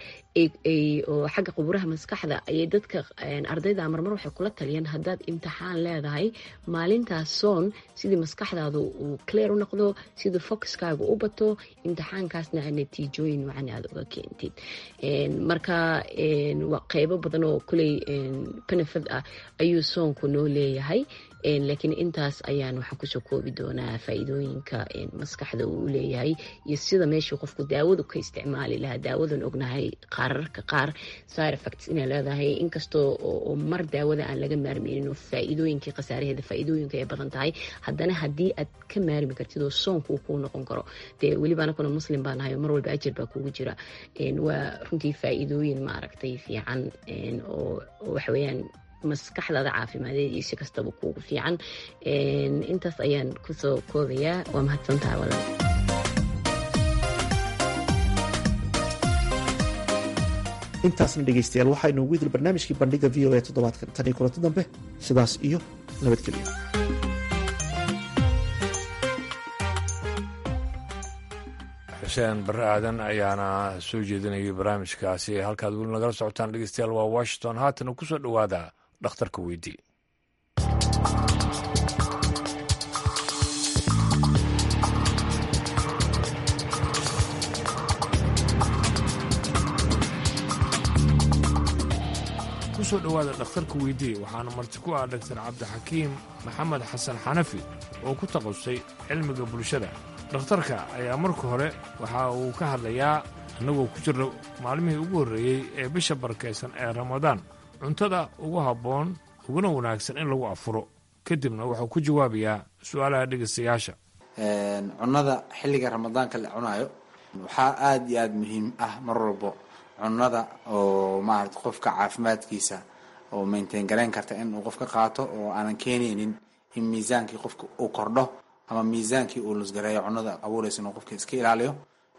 oo xagga quburaha maskaxda ayay dadka ardayda marmar waxay kula taliyeen haddaad imtixaan leedahay maalintaas soon sidii maskaxdaadu uu clear u noqdo sidii foxkaaga u bato imtixaankaasna natiijooyin wacan aad uga keentid marka waa qeybo badan oo kuley benefit ah ayuu soonku noo leeyahay laakiin intaas ayaan waxaan kusoo koobi doonaa faa-iidooyinka maskaxda uu leeyahay iyo sida meeshii qofku daawadu ka isticmaali lahaa daawadan ognahay qaararka qaar side effects inay leedahay inkastoo oo mar daawada aan laga maarmeynin oo faa-iidooyinkii khasaaraheeda faa-iidooyinka ay badan tahay haddana haddii aad ka maarmi kartid oo soonku kuu noqon karo dee weliba anakuna muslim baa nahay oo mar walba ajar baa kugu jira waa runtii faa-iidooyin maaragtay fiican oo waxaweyaan maskaxdaada caafimadeed iyo si kastaba kuugu fiican intaas ayaan kusoo koobayaa waa mahadsantaha walaal intaasna dhegaystayaal waxaa inoogu idil barnaamijkii bandhiga v o a toddobaadkan tan iyo kulanti dambe sidaas iyo nabadgelyo xuseen barre aadan ayaana soo jeedinayay barnaamijkaasi halkaad weli nagala socotaan dhegeystayaal waa washington haatana ku soo dhowaada dhakhtarka weydii kusoo dhowaada dhakhtarka weydii waxaana marti ku ah dhaktar cabdixakiim maxamed xasan xanafi oo ku taqasustay cilmiga bulshada dhakhtarka ayaa marka hore waxa uu ka hadlayaa annagoo ku jirna maalmihii ugu horreeyey ee bisha barkaysan ee ramadaan cuntada ugu habboon uguna wanaagsan in lagu afuro kadibna wuxuu ku jawaabayaa su'aalaha dhegaystayaasha cunnada xilliga ramadaanka la cunaayo waxaa aada iyo aada muhiim ah mar walbo cunnada oo maarata qofka caafimaadkiisa oo maintain garayn karta inuu qofka qaato oo aanan keenaynin in miisaankii qofka uu kordho ama miisaankii uu lusgareeyo cunnada abuuraysa inuu qofka iska ilaaliyo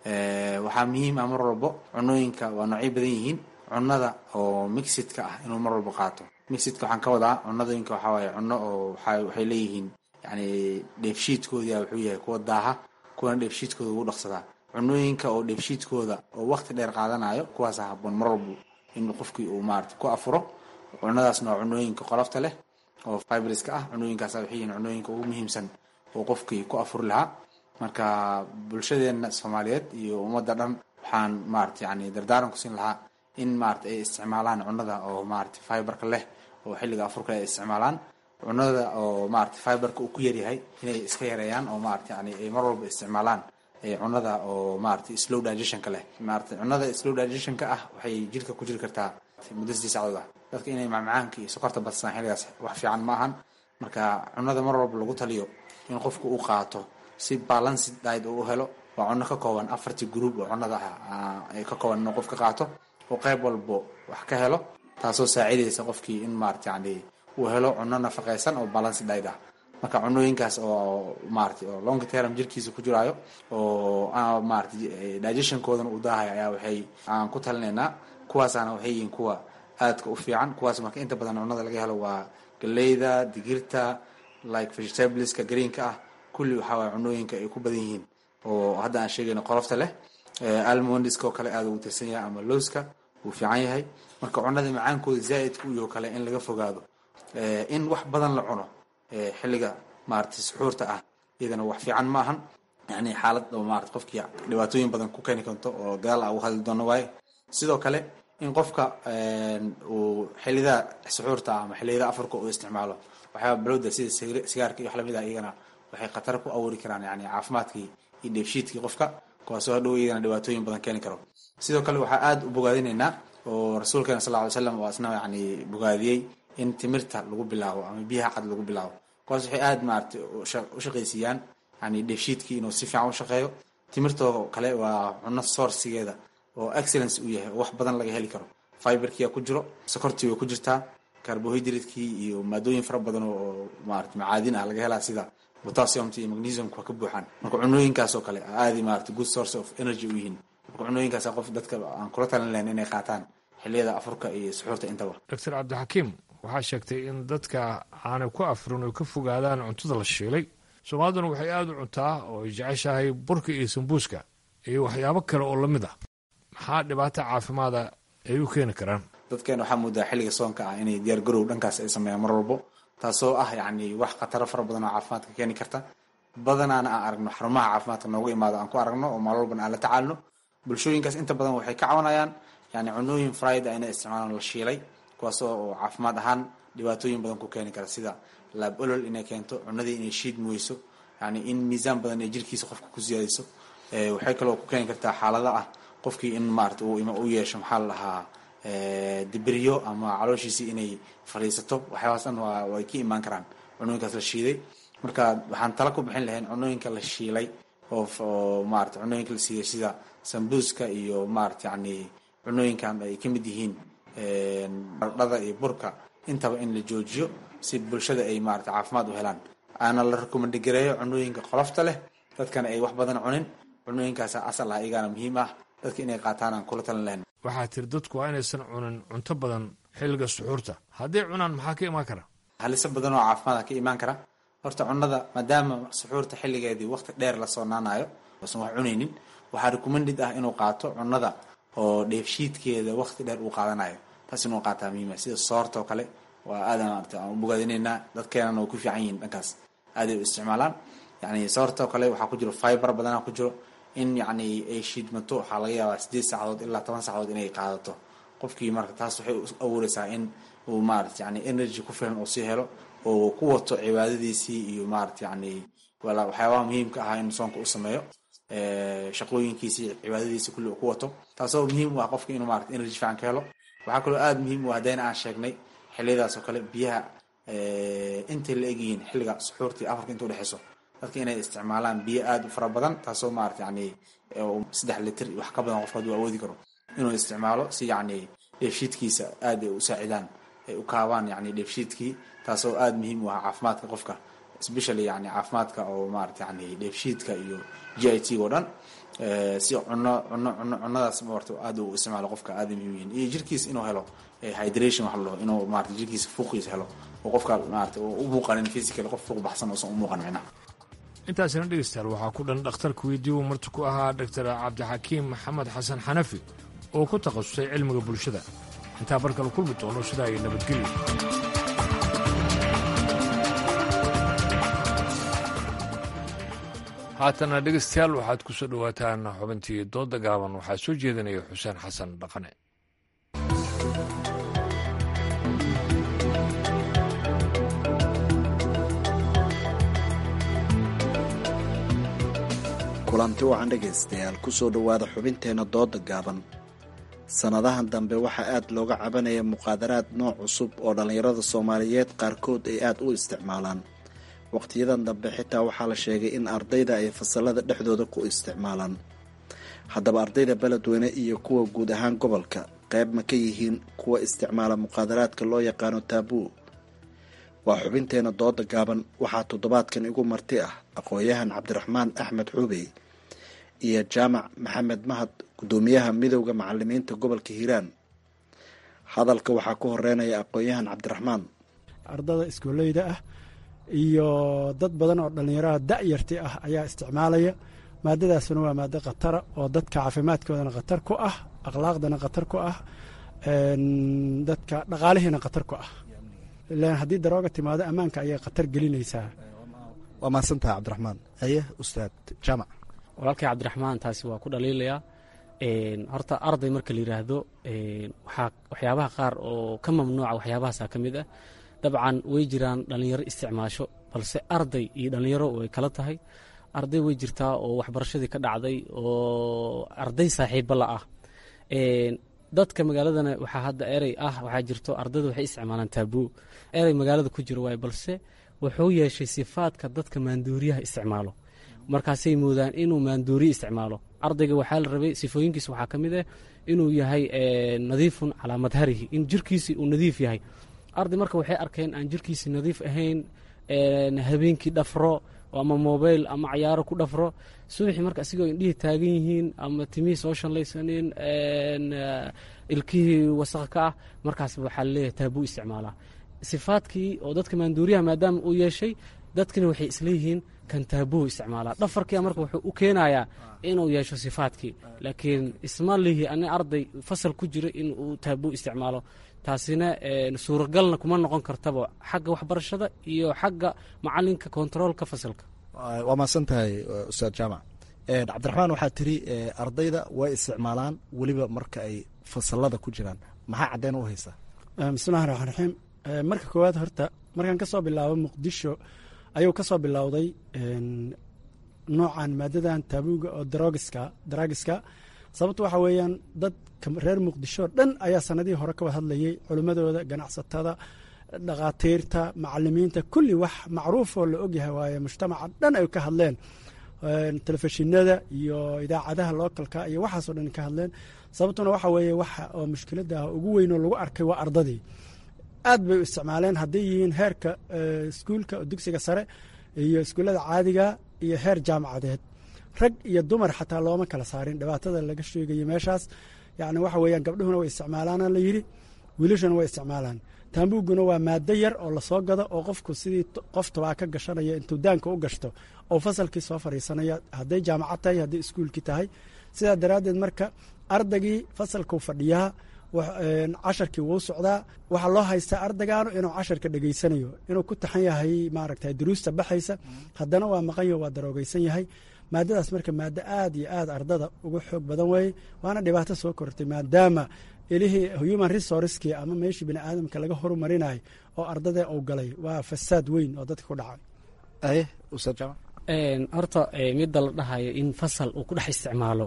waxaa muhiim ah mar walbo cunooyinka waa noocyo badan yihiin cunnada oo mixidka ah inuu mar walbo qaato mixidka waxaan ka wadaa cunadooyinka waxaa waaye cunno oo waxay leeyihiin yani dheefshiidkoodia wuxuu yahay kuwa daaha kuwana dheefshiidkooda ugu dhaqsadaa cunooyinka oo dheefshiidkooda oo waqti dheer qaadanayo kuwaasa haboon mar walbo in qofkii uu maarata ku afuro cunadaasna waa cunooyinka qolofta leh oo fibriska ah cunooyinkaas waxay yihiin cunooyinka ugu muhiimsan oo qofkii ku afuri lahaa marka bulshadeena soomaaliyeed iyo ummadda dhan waxaan maarata yani dardaaran ku siin lahaa in maarata ay isticmaalaan cunada oo maarata fiberka leh oo xilliga afurka ay isticmaalaan cunada oo maarata fiberka uu ku yaryahay inay iska yareeyaan oo maarata yani ay mar walba isticmaalaan cunada oo maarata slow digestionka leh maarata cunada slow digestionka ah waxay jirka ku jiri kartaa muddo sidii sacdood ah dadka inay macmacaanka iyo sokorta badsadaan xilligaas wax fiican ma ahan marka cunada mar walba lagu taliyo in qofku uu qaato si balanced diet uu helo waa cunno ka kooban afartii group oo cunada ah ay ka kooban inuu qofka qaato oo qayb walbo wax ka helo taasoo saacidaysa qofkii in maarata yani uu helo cunno nafaqaysan oo balanced diet ah marka cunooyinkaas oo maarata oo long term jirkiisa ku jiraayo oo maarata digestionkoodana uu daahayo ayaa waxay aan ku talinaynaa kuwaasaana waxay yihiin kuwa aadka u fiican kuwaas marka inta badan cunada laga helo waa galeyda digirta like vegetables-ka greenka ah kulli waxaa waaya cunooyinka ay ku badan yihiin oo hadda aan sheegayno qolofta leh almondiska oo kale aada ugu tirsan yahay ama lowska wuu fiican yahay marka cunada macaankooda zaa-idka u yaho kale in laga fogaado in wax badan la cuno xilliga maarata suxuurta ah iyadana wax fiican ma ahan yani xaalad oo maarata qofkii dhibaatooyin badan ku keeni karto oo gadaal a uga hadli doono waaye sidoo kale in qofka uu xilida suxuurta ah ama xiliyada afarka uu isticmaalo waxyaaba balowda sida sigaarka iyo wax lamid ah iyagana waxay khatar ku abuuri karaan yani caafimaadkii iyo dheefshiidkii qofka kuwaasoo hadhow iyagana dhibaatooyin badan keeni karo sidoo kale waxaa aada u bogaadinaynaa oo rasuulkeena sal ly slam oo asna yani bogaadiyey in timirta lagu bilaabo ama biyaha cad lagu bilaabo kuwaas waxay aada maarata u shaqaysiiyaan yani dheefshiidkii inuu si fiican u shaqeeyo timirtoo kale waa cunno sourcigeeda oo excellence uu yahay oo wax badan laga heli karo fiberkia ku jiro sokortii way ku jirtaa carbohydratekii iyo maadooyin fara badan oo maarata macaadin ah laga helaa sida potassiumta iyo magnesiumka waa ka buuxaan marka cunooyinkaas oo kale aadi maarata good source of energy u yihiin marka cunooyinkaas qof dadka aan kula talin lahayn inay qaataan xiliyada afurka iyo suxuurta intaba doctor cabdixakiim waxaa sheegtay in dadka aanay ku afurin oy ka fogaadaan cuntada la shiilay soomaaliduna waxay aada u cuntaa oo ay jeceshahay burka iyo sambuuska iyo waxyaabo kale oo lamid ah maxaa dhibaato caafimaada ay u keeni karaan dadkeena waxaa moodaa xilliga soonka ah inay diyaar garow dhankaas ay sameeyaan mar walbo taasoo ah yacni wax khataro fara badan oo caafimaadka keeni karta badanaana aan aragno xarumaha caafimaadka nooga imaado aan ku aragno oo maal walbana aan la tacaalno bulshooyinkaas inta badan waxay ka cawanayaan yani cunooyin fried a inay isticmaalaan la shiilay kuwaasoo oo caafimaad ahaan dhibaatooyin badan ku keeni kara sida laab olol inay keento cunadii inay shiidmi weyso yani in miisaan badan ay jirkiisa qofka ku siyaadayso waxay kaloo ku keeni kartaa xaalada ah qofkii in maarata u yeesho maxaa la dhahaa dibiryo ama calooshiisii inay fadhiisato waxyaabaas dhan way ka imaan karaan cunooyinkaas la shiiday marka waxaan tala ku bixin lahayn cunooyinka la shiilay oo maarata cunooyinka la siiyay sida sambuuska iyo maarata yani cunooyinkan ay ka mid yihiin dhada iyo burka intaba in la joojiyo si bulshada ay maarata caafimaad u helaan aana la rekomandgareeyo cunooyinka qolofta leh dadkana ay wax badan cunin cunooyinkaas asal ah iyagaana muhiim ah dadka inay qaataan aan kula talin lahayn waxaa tiri dadku waa inaysan cunin cunto badan xilliga suxuurta hadday cunaan maxaa ka imaan kara haliso badan oo caafimaada ka imaan kara horta cunada maadaama suxuurta xilligeedii waqti dheer la soo naanayo oosan wax cunaynin waxaa recommended ah inuu qaato cunada oo dheefshiidkeeda waqti dheer uu qaadanayo taas inuu qaataa muhiima sida soorta oo kale waa aadan maarata aan bogaadinaynaa dadkeenana way ku fiican yihiin dhankaas aaday u isticmaalaan yani soorta oo kale waxaa ku jiro fiber badanaa ku jiro in yacni ay shiidmato waxaa laga yaabaa sideed saacadood ilaa toban saacadood inay qaadato qofkii marka taas waxay u abuureysaa in uu maarata yani energy ku filan oo sii helo oo ku wato cibaadadiisii iyo maarata yani waxyaabaha muhiimka ahaa in soonka u sameeyo shaqooyinkiisii cibaadadiisi kulli uu ku wato taasoo muhiim u ah qofka inuu maarata energy fiican ka helo waxaa kaloo aada muhiim u ah haddayna aan sheegnay xiliyadaas oo kale biyaha intay la egyihiin xilliga suxuurtii afarka inta udhexeyso dadka inay isticmaalaan biyo aada u fara badan taasoo maarata yani saddex litir wax ka badan qofka haduu awoodi karo inuu isticmaalo si yacni dheefshiidkiisa aada ay u saacidaan ay u kaabaan yani dheefshiidkii taasoo aada muhiim u ah caafimaadka qofka especially yani caafimaadka oo maarata yani dheefshiidka iyo g i t oo dhan si cuno cuno cuno cunadaas maarata aada u isticmaalo qofka aada muhiim yihiin iyo jirkiisa inuu helo hydration wax la dhaho inuu maarata jirkiisa fuuqiisa helo oo qofka maarata u muuqanin physical qof fuuq baxsan oosan u muuqan micnaha intaasina dhegeystayaal waxaa ku dhan dhakhtarka weydii uu marti ku ahaa doctor cabdixakiim maxamed xasan xanafi oo ku takhasusay cilmiga bulshada intaa barkala kulmi doono sidaa iyo nabadgelyo haatana dhegeystayaal waxaad ku soo dhowaataan xubintii dooda gaaban waxaa soo jeedinaya xuseen xasan dhaqane kulanti wacan dhegaystayaal ku soo dhowaada xubinteenna dooda gaaban sannadahan dambe waxaa aad looga cabanaya muqaadaraad nooc cusub oo dhallinyarada soomaaliyeed qaarkood ay aad u isticmaalaan waqtiyadan dambe xitaa waxaa la sheegay in ardayda ay fasalada dhexdooda ku isticmaalaan haddaba ardayda beledweyne iyo kuwa guud ahaan gobolka qayb ma ka yihiin kuwa isticmaala muqaadaraadka loo yaqaano taabuu waa xubinteenna dooda gaaban waxaa toddobaadkan igu marti ah aqoon-yahan cabdiraxmaan axmed xuubey iyo jaamac maxamed mahad guddoomiyaha midowda macalimiinta gobolka hiiraan hadalka waxaa ku horeynaya aqoon-yahan cabdiraxmaan ardada iskooleyda ah iyo dad badan oo dhallinyaraha da'yarti ah ayaa isticmaalaya maadadaasuna waa maado khatara oo dadka caafimaadkoodana khatar ku ah akhlaaqdana khatar ku ah dadka dhaqaalihiina khatar ku ah ilaan haddii darooga timaado ammaanka ayay khatar gelinaysaa waa mahadsantaha cabdiraxmaan aye ustaad jaamac walaalkay cabdiraxmaan taasi waa ku dhaliilayaa horta arday marka la yidhaahdo waxaa waxyaabaha qaar oo ka mamnuuca waxyaabahaasa ka mid ah dabcan way jiraan dhallinyaro isticmaasho balse arday iyo dhallinyaro way kala tahay arday way jirtaa oo waxbarashadii ka dhacday oo arday saaxiiba la ah dadka magaaladana waxaa hadda erey ah waxaa jirto ardayda waxay isticmaalaan taabuu erey magaalada ku jiro waay balse wuxuu yeeshay sifaadka dadka maanduuriyaha isticmaalo markaasay moodaan inuu maanduuriye isticmaalo ardayga waxaa la rabay sifooyinkiisa waxaa ka mid ah inuu yahay nadiifun calaa madharihi in jirkiisi uu nadiif yahay arday marka waxay arkeen aan jirkiisi nadiif ahayn habeenkii dhafro ama mobile ama cayaaro ku dhafro subaxii marka asigoo indhihii taagan yihiin ama timihii soo shanlaysanin ilkihii wasaq ka ah markaas waxaa laleeyahay taabuu isticmaalaa sifaadkii oo dadka maanduuriyaha maadaama uu yeeshay dadkina waxay isleeyihiin kan taabuu isticmaalaa dhafarkia marka wuxuu u keenayaa inuu yeesho sifaadkii laakiin isma lihi ani arday fasal ku jira in uu taabuu isticmaalo taasina suuragalna kuma noqon kartaba xagga waxbarashada iyo xagga macalinka kontaroolka fasalka waa mahadsan tahay ustaad jaamac cabdiraxmaan waxaa tiri ardayda way isticmaalaan weliba marka ay fasalada ku jiraan maxaa caddeyn u haysaa bismillahi raxmaan raxiim marka koowaad horta markaan ka soo bilaabo muqdisho ayuu ka soo bilowday noocan maadadan taabuuga oo darogiska daragiska sababto waxaa weeyaan dadka reer muqdisho dhan ayaa sanadihii hore ka wad hadlayay culimmadooda ganacsatada dhakhaatiirta macalimiinta kulli wax macruufoo la ogyahay waaye mujtamaca dhan ay ka hadleen telefishinada iyo idaacadaha lookalka iyo waxaasoo dhan ka hadleen sababtuna waxa weeye waxa oo mushkiladda ugu weyn oo lagu arkay waa ardadii aad bay u isticmaaleen hadday yihiin heerka iskuulka dugsiga sare iyo iskuullada caadiga iyo heer jaamacadeed rag iyo dumar xataa looma kala saarin dhibaatada laga sheegayo meeshaas yacni waxa weeyaan gabdhuhuna way isticmaalaana la yidhi wiilashuna way isticmaalaan taambuuguna waa maado yar oo lasoo gado oo qofku sidii qof tabaa ka gashanaya intuu daanka u gashto oo fasalkii soo fadhiisanaya hadday jaamacad tahay hadday iskuulkii tahay sidaa daraaddeed marka ardaygii fasalkuu fadhiyaa casharkii wuu socdaa waxaa loo haystaa ardaygaanu inuu casharka dhegeysanayo inuu ku taxan yahay maaragta duruusta baxaysa haddana waa maqanyo waa daroogeysan yahay maadadaas marka maado aad iyo aad ardada uga xoog badan weeye waana dhibaato soo kortay maadaama ilihii human resourcekii ama meeshii bini aadamka laga horumarinayo oo ardadee uu galay waa fasaad weyn oo dadka ku dhacay horta midda la dhahayo in fasal uu ku dhex isticmaalo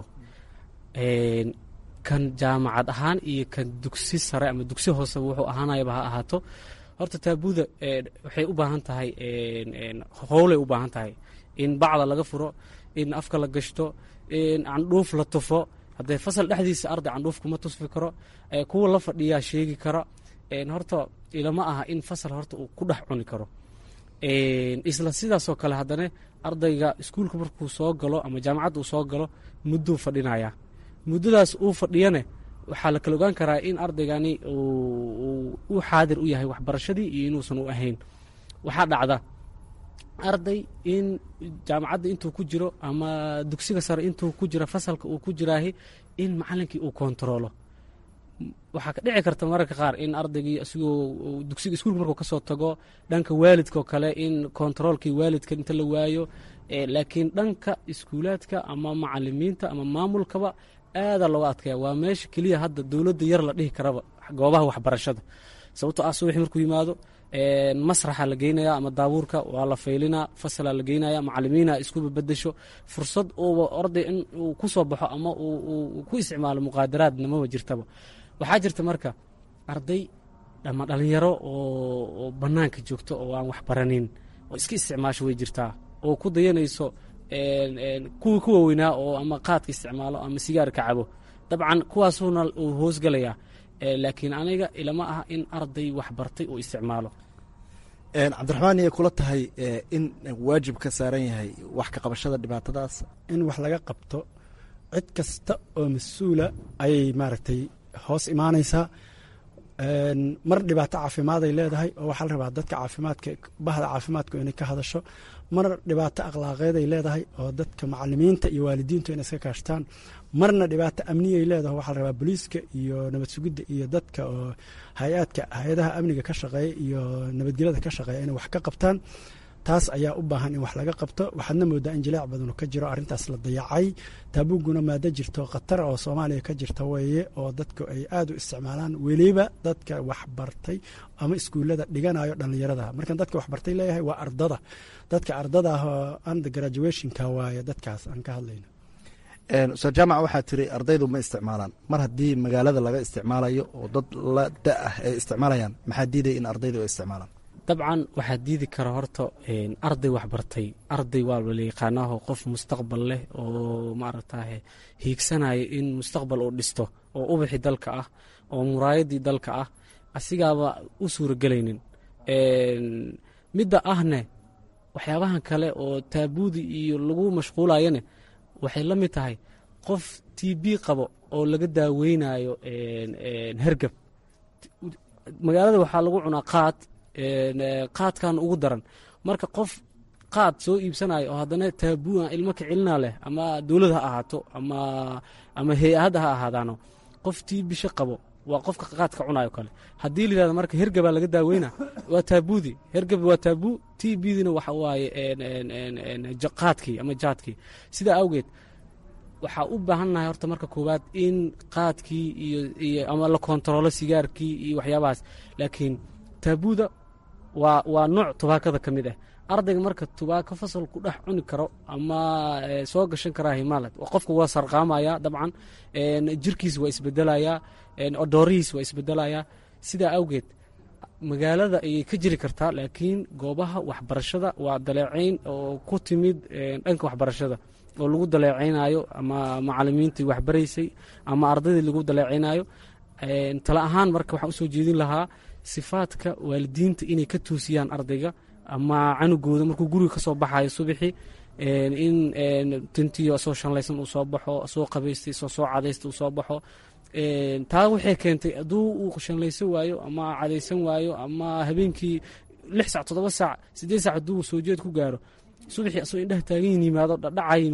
kan jaamacad ahaan iyo kan dugsi sare ama dugsi hoose wuxuu ahaanayaba ha ahaato horta taabuuda waxay u baahan tahay howlay u baahan tahay in bacda laga furo in afka la gashto in candhuuf la tufo haddee fasal dhexdiisa arday candhuuf kuma tusfi karo kuwa la fadhiyaa sheegi karo horta ilama aha in fasal horta uu ku dhex cuni karo isla sidaasoo kale haddana ardayga iskuulka markuu soo galo ama jaamacadda uu soo galo mudduu fadhinaya muddadaas uu fadhiyane waxaa la kala ogaan karaa in ardaygani uu xaadir u yahay waxbarashadii iyo inuusan u ahayn waxaa dhacda arday in jaamacadda intuu ku jiro ama dugsiga sare intuu ku jiro fasalka uu ku jiraahi in macalinkii uu kontaroolo waxaa ka dhici karta mararka qaar in ardaygii isigoo dugsiga iskuulka markuu kasoo tago dhanka waalidka oo kale in kontaroolkii waalidka inta la waayo laakiin dhanka iskuulaadka ama macalimiinta ama maamulkaba aadaa looga adkaya waa meesha keliya hadda dowladda yar la dhihi karaba goobaha waxbarashada sababto ah subaxi markuu yimaado masraxa la geynaya ama daabuurka waa la faylinaa fasalaa la geynaya macalimiina iskuba bedesho fursad uuba arday in uu ku soo baxo ama uu ku isticmaalo muqaadaraadna maba jirtaba waxaa jirta marka arday ama dhalinyaro oo bannaanka joogto oo aan waxbaranin oo iska isticmaasho way jirtaa oo ku dayanayso kuwii ku waaweynaa oo ama qaadka isticmaalo ama sigaarka cabo dabcan kuwaasuuna uu hoosgalayaa laakiin aniga ilama aha in arday waxbartay uu isticmaalo cabdiraxmaan iyay kula tahay in waajib ka saaran yahay wax ka qabashada dhibaatadaas in wax laga qabto cid kasta oo mas-uula ayay maaragtay hoos imaanaysaa mar dhibaato caafimaad ay leedahay oo waxaa la rabaa dadka caafimaadka bahda caafimaadku inay ka hadasho mar dhibaato akhlaaqeed ay leedahay oo dadka macalimiinta iyo waalidiintu inay iska kaashtaan marna dhibaato amniyay leedahay waxaa la rabaa booliiska iyo nabad sugidda iyo dadka oo hay-aadka hay-adaha amniga ka shaqeeya iyo nabadgelyada ka shaqeeya inay wax ka qabtaan taas ayaa u baahan in wax laga qabto waxaadna moodaa in jilaac badanu ka jiro arrintaas la dayacay taabuguna maado jirto khatar oo soomaaliya ka jirta weeye oo dadku ay aad u isticmaalaan weliba dadka waxbartay ama iskuullada dhiganayo dhallinyarada markan dadka waxbartay leeyahay waa ardada dadka ardada ah oo under graduationka waaye dadkaas aan ka hadlayno ustaad jaamac waxaa tiri ardaydu ma isticmaalaan mar haddii magaalada laga isticmaalayo oo dad la da ah ay isticmaalayaan maxaa diidaya in ardaydu ay isticmaalaan dabcan waxaa diidi kara horta arday waxbartay arday waa la yaqaanaaho qof mustaqbal leh oo maaragtaye hiigsanaya in mustaqbal uu dhisto oo ubaxi dalka ah oo muraayadii dalka ah asigaaba u suuragelaynin midda ahne waxyaabahan kale oo taabuudi iyo lagu mashquulayane waxay la mid tahay qof t b qabo oo laga daaweynayo hergab magaalada waxaa lagu cunaa qaad qaadkan ugu daran marka qof qaad soo iibsanayo oo haddana taabua ilmo kicilina leh ama dowlad ha ahaato ama ama hay-ahadda ha ahaadaano qof tii bisho qabo waa qofka qaadka cunayo kale haddii layihahdo marka hergabaa laga daaweyna waa taabudi hergab waa taabu t bdina waxa waaye qaadkii ama jaadkii sidaa awgeed waxaa u baahannahay horta marka koowaad in qaadkii iyo ama la kontaroolo sigaarkii iyo waxyaabahaas laakiin taabuda waa waa nooc tubaakada ka mid ah ardayga marka tubaako fasal ku dhex cuni karo ama soo gashan karaa himalat qofka waa sarqaamaya dabcan jirkiis waa isbedelayaa odoorihiis waa isbedelayaa sidaa awgeed magaalada ayay ka jiri kartaa laakiin goobaha waxbarashada waa daleecayn oo ku timid dhanka waxbarashada oo lagu daleecaynayo ama macalimiintii waxbaraysay ama ardaydii lagu daleecaynayo tala ahaan marka waxaan usoo jeedin lahaa sifaadka waalidiinta inay ka toosiyaan ardayga ama canugooda markuu guriga ka soo baxayo subaxii in tintiyo soo shanlaysan uu soo baxo soo qabaystay soo soo cadaysta uu soo baxo taa waxay keentay hadduu uu shanlaysan waayo ama cadaysan waayo ama habeenkii lix sac toddoba saac siddeed sac hadduu soo jeed ku gaaro subaxii asoo indhaha taagan yimaado dhadhaca yimaado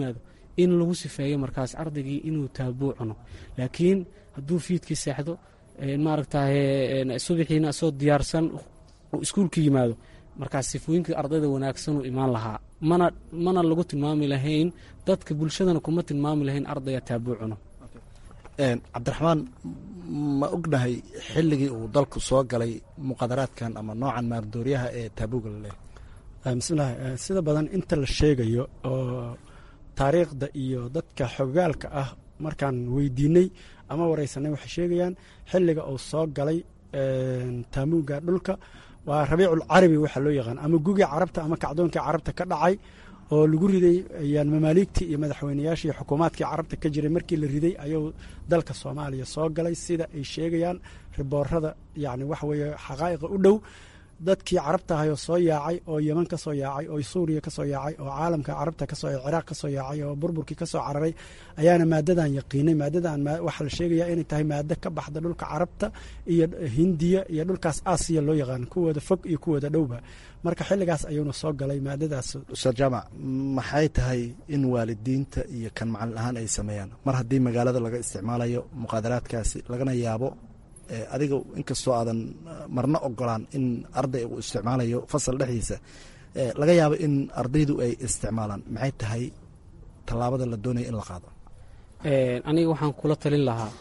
in lagu sifeeyo markaas ardaygii inuu taabuu cuno laakiin hadduu fiidkii seexdo maaragtaye subaxiina asoo diyaarsan iskuulka yimaado markaas sifooyinkii ardayda wanaagsanuu imaan lahaa mana mana lagu tilmaami lahayn dadka bulshadana kuma tilmaami lahayn ardaya taabuu cuno cabdiraxmaan ma ognahay xilligii uu dalku soo galay muqadaraadkan ama noocan maardooryaha ee taabuuga la leehay bismillahi sida badan inta la sheegayo oo taariikhda iyo dadka xogaalka ah markaan weydiinay ama wareysanay waxay sheegayaan xilliga uu soo galay taamuuga dhulka waa rabiicul carabi waxaa loo yaqaan ama gugii carabta ama kacdoonkii carabta ka dhacay oo lagu riday mamaaligtii iyo madaxweyneyaashii iyo xukuumaadkii carabta ka jiray markii la riday ayuu dalka soomaaliya soo galay sida ay sheegayaan riboorada yani waxa weeye xaqaa'iqa u dhow dadkii carabta ahayoo soo yaacay oo yeman ka soo yaacay oo suuriya ka soo yaacay oo caalamka carabta kasoo ciraaq ka soo yaacay oo burburkii ka soo cararay ayaana maadadan yaqiinay maadadan waxaa la sheegaya inay tahay maado ka baxda dhulka carabta iyo hindiya iyo dhulkaas aasiya loo yaqaan kuwooda fog iyo kuwooda dhowba marka xilligaas ayuuna soo galay maadadaas ustaad jaamac maxay tahay in waalidiinta iyo kan macalin ahaan ay sameeyaan mar haddii magaalada laga isticmaalayo muqaadaraadkaasi lagana yaabo adiga inkastoo aadan marna ogolaan in arday uu isticmaalayo fasal dhexdiisa laga yaabo in ardaydu ay isticmaalaan maxay tahay tallaabada la doonaya in la qaado aniga waxaan kula talin lahaa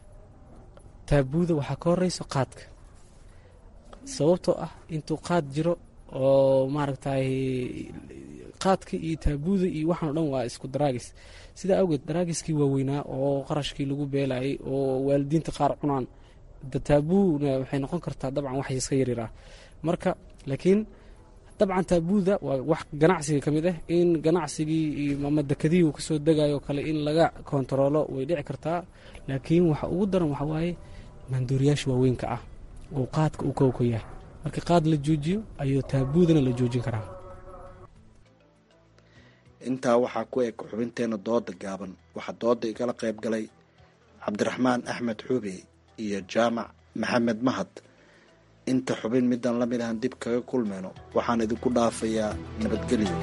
taabuuda waxaa ka horeyso qaadka sababtoo ah intuu qaad jiro oo maaragtay qaadka iyo taabuuda iyo waxaan o dhan waa isku daraagis sidaa awgeed daraagiskii waaweynaa oo qarashkii lagu beelayay oo waalidiinta qaar cunaan taabuuna waxay noqon kartaa dabcan wax iska yaryar ah marka laakiin dabcan taabuuda waa wax ganacsiga ka mid ah in ganacsigii ama dekadihii uu kasoo degayo kale in laga kontaroolo way dhici kartaa laakiin waxa ugu daran waxa waaye maanduuriyaasha waaweynka ah oo qaadka uu kowka yahay marka qaad la joojiyo ayuu taabuudana la joojin karaa intaa waxaa ku eg xubinteena dooda gaaban waxaa dooda igala qayb galay cabdiraxmaan axmed xuube iyo jaamac maxamed mahad inta xubin midaan la mid ahan dib kaga kulmayno waxaan idinku dhaafayaa nabadgelyo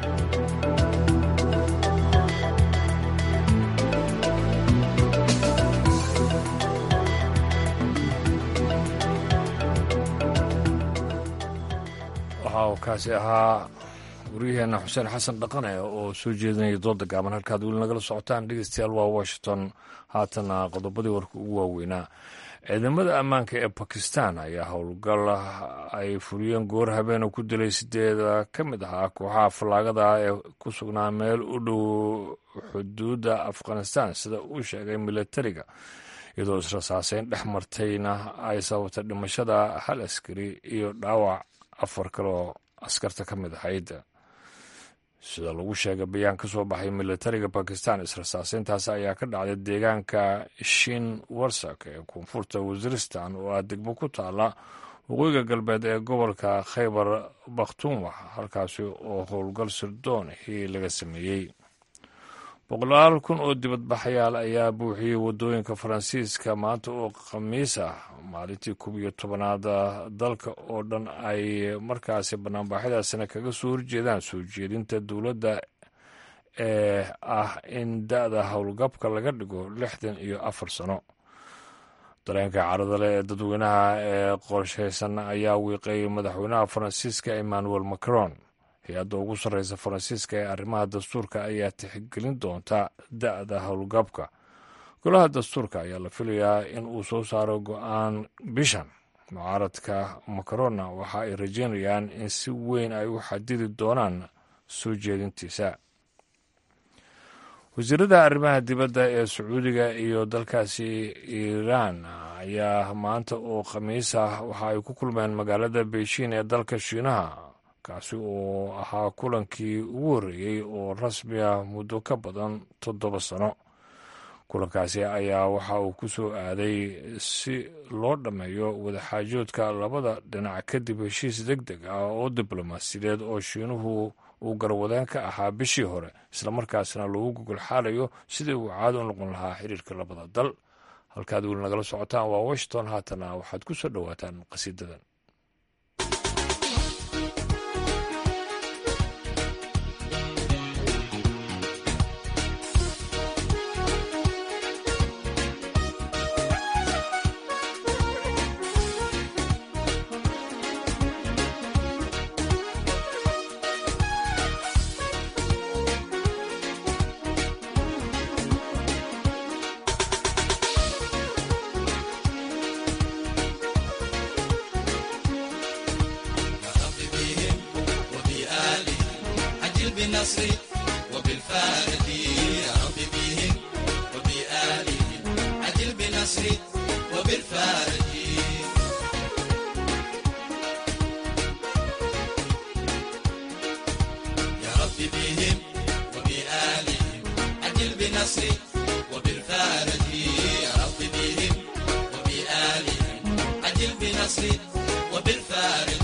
waxa uu kaasi ahaa waryaheena xuseen xasan dhaqane oo soo jeedinaya dooda gaaban halkaad weli nagala socotaan dhegeystayaal waa washington haatana qodobadii warka ugu waaweynaa ciidamada ammaanka ee bakistan ayaa howlgal ay fuliyeen goor habeena ku dilay sideeda ka mid ahaa kooxaha fallaagada ee ku sugnaa meel u dhow xuduudda afghanistan sida uu sheegay milatariga iyadoo israsaaseyn dhex martayna ay sababtay dhimashada hal askari iyo dhaawac afar kaloo askarta ka mid ahayd sida lagu sheegay bayaan ka soo baxay milatariga bakistan israsaaseyntaas ayaa ka dhacday deegaanka shin warsak ee koonfurta waziristan oo ah degmo ku taala waqooyiga galbeed ee gobolka khaybar bakhtunwa halkaasi oo howlgal sirdoonihii laga sameeyey boqolaal kun oo dibadbaxayaal ayaa buuxiyey waddooyinka faransiiska maanta oo khamiis ah maalintii koob iyo tobanaad dalka oo dhan ay markaasi banaanbaxyadaasina kaga soo horjeedaan soo jeedinta dowladda ee ah in da-da howlgabka laga dhigo lixdan iyo afar sano dareenka caradale ee dadweynaha ee qorshaysan ayaa wiiqay madaxweynaha faransiiska emmanuel macron hay-adda ugu sarreysa faransiiska ee arrimaha dastuurka ayaa tixgelin doonta da-da howlgabka golaha dastuurka ayaa la filayaa in uu soo saaro go-aan bishan mucaaradka macarona waxa ay rajeynayaan in si weyn ay u xadidi doonaan soo jeedintiisa wasiirada arrimaha dibadda ee sacuudiga iyo dalkaasi iiraan ayaa maanta oo khamiis ah waxa ay ku kulmeen magaalada beijing ee dalka shiinaha kaasi oo ahaa kulankii ugu horreeyey oo rasmi ah muddo ka badan toddoba sano kulankaasi ayaa waxa uu ku soo aaday si loo dhammeeyo wadaxaajoodka labada dhinac kadib heshiis deg deg ah oo diblomaasiyadeed oo shiinuhu uu garwadeen ka ahaa bishii hore islamarkaasna loogu gogol xaalayo sidii uu caado u noqon lahaa xiriirka labada dal halkaad weli nagala socotaan waa washington haatana waxaad ku soo dhowaataan qasiidadan بالنصر وبالفارج يا رب بهم وبآلهم عجل بنصر وبالفارج يا رب بهم وبآلهم عجل بنصر وبالفارج يا رب بهم وبآلهم عجل بنصر وبالفارج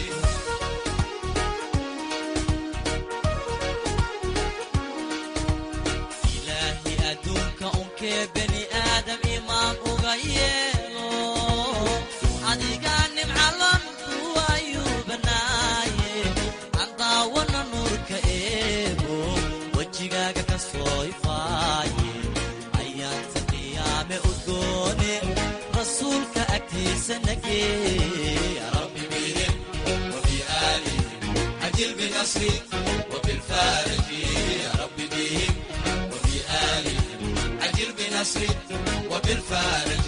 إلهي أدونك أنك بني آدم إمام أغيره adigaani macalon kuwayuu banaaye andaawana nuurka eebo wejigaaga ka soo ifaaye ayaanta qiyaame udgoone rasuulka agtiisa nagee rabbi bihim وبآلهم عجل بنصري وبالفارج يا رب بهم وبآلهم عجل بنصري وبالفارج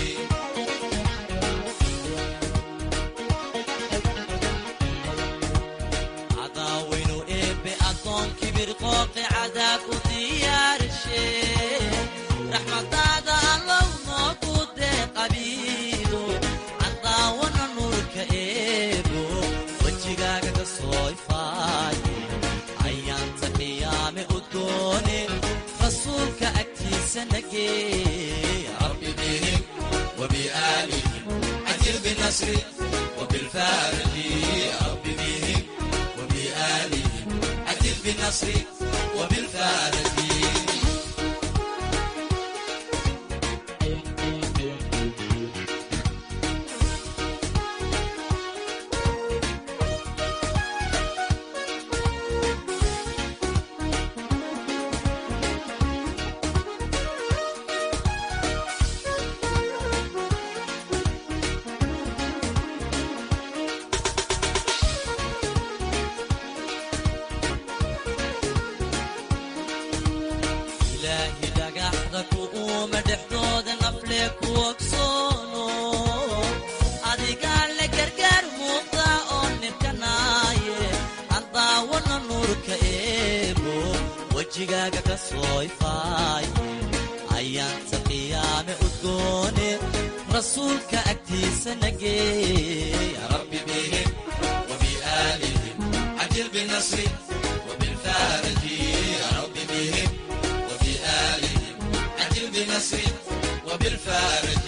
cadaawaynu eebbe addoon kibir qooqi cadaab u diyaarshe raxmadaada allow noogu dee qabiilo cadaawana nuurka eebo wejigaaga ka soo ifaaye ayaanta qiyaame udgoone rasuulka agtiisa nagee rabbi bihim وبآلهم عجل بنصري وبالفارج يا رب بهم وبآلهم عجل بنصري وبالفارج ilaahi dhagaxda ku uuma dhexdooda nafle ku ogsoono adigaa le gargaar muuqda oo nirkanaaye andaawana nuurka eebo wejigaaga ka soo ifaaye ayaanta qiyaame udgoone rasuulka agtiisa nagee ya rabbi bihim وبآلهم عجل بنصري وبالفارج يا رب بهم وبآلهم عجل بنصري وبالفارج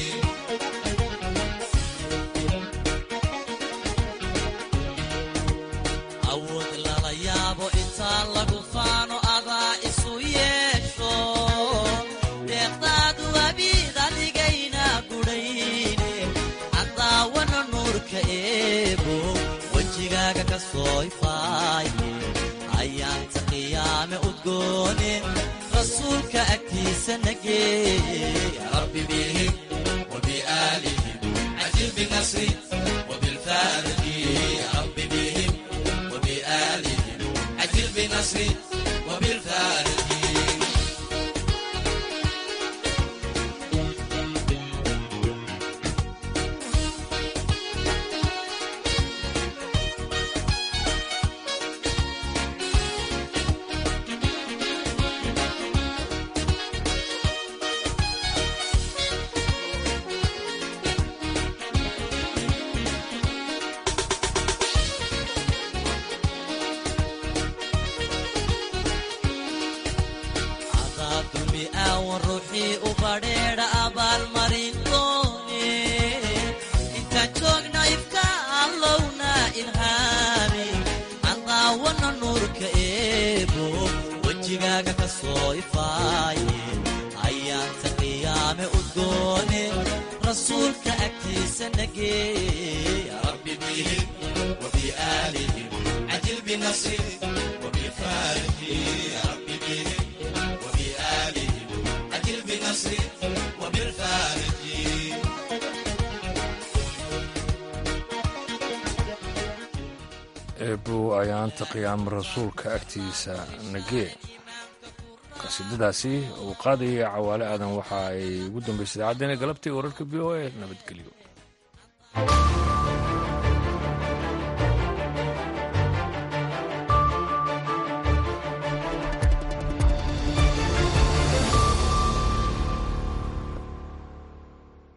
awood lala yaabo intaan lagu faano adaa isu yeesho deeqdaadu abiid adigayna gudhayne cadaawana nuurka eebo wejigaaga ka soo ifaaye ayaanta qiyaame udgoone rasuulka agtiisa nagee rabbi bihim وبآلهم عجل بنصري وبالفارج يا رب بهم وبآلهم عجل بنصري وبالفارج cadaabdumi aawan ruuxii u badheedha abaalmarin doone intaan joogna ifka allowna ilhaami cadaawana nuurka eebo wejigaaga ka soo ifaaye ayaanta qiyaame udgoone rasuulka agtiisa nagee ya rabbi bihim وبآلهم عجل بنصري وبفارج يا رب بهم وبآلهم عجل بنصري وبالفارج eebbow ayaanta qiyaamo rasuulka agtiisa nagee qasiidadaasi uu qaadaya cawaale aadan waxa ay ugu dambaysay idaacaddeena galabtii wararka v o a nabadgelyo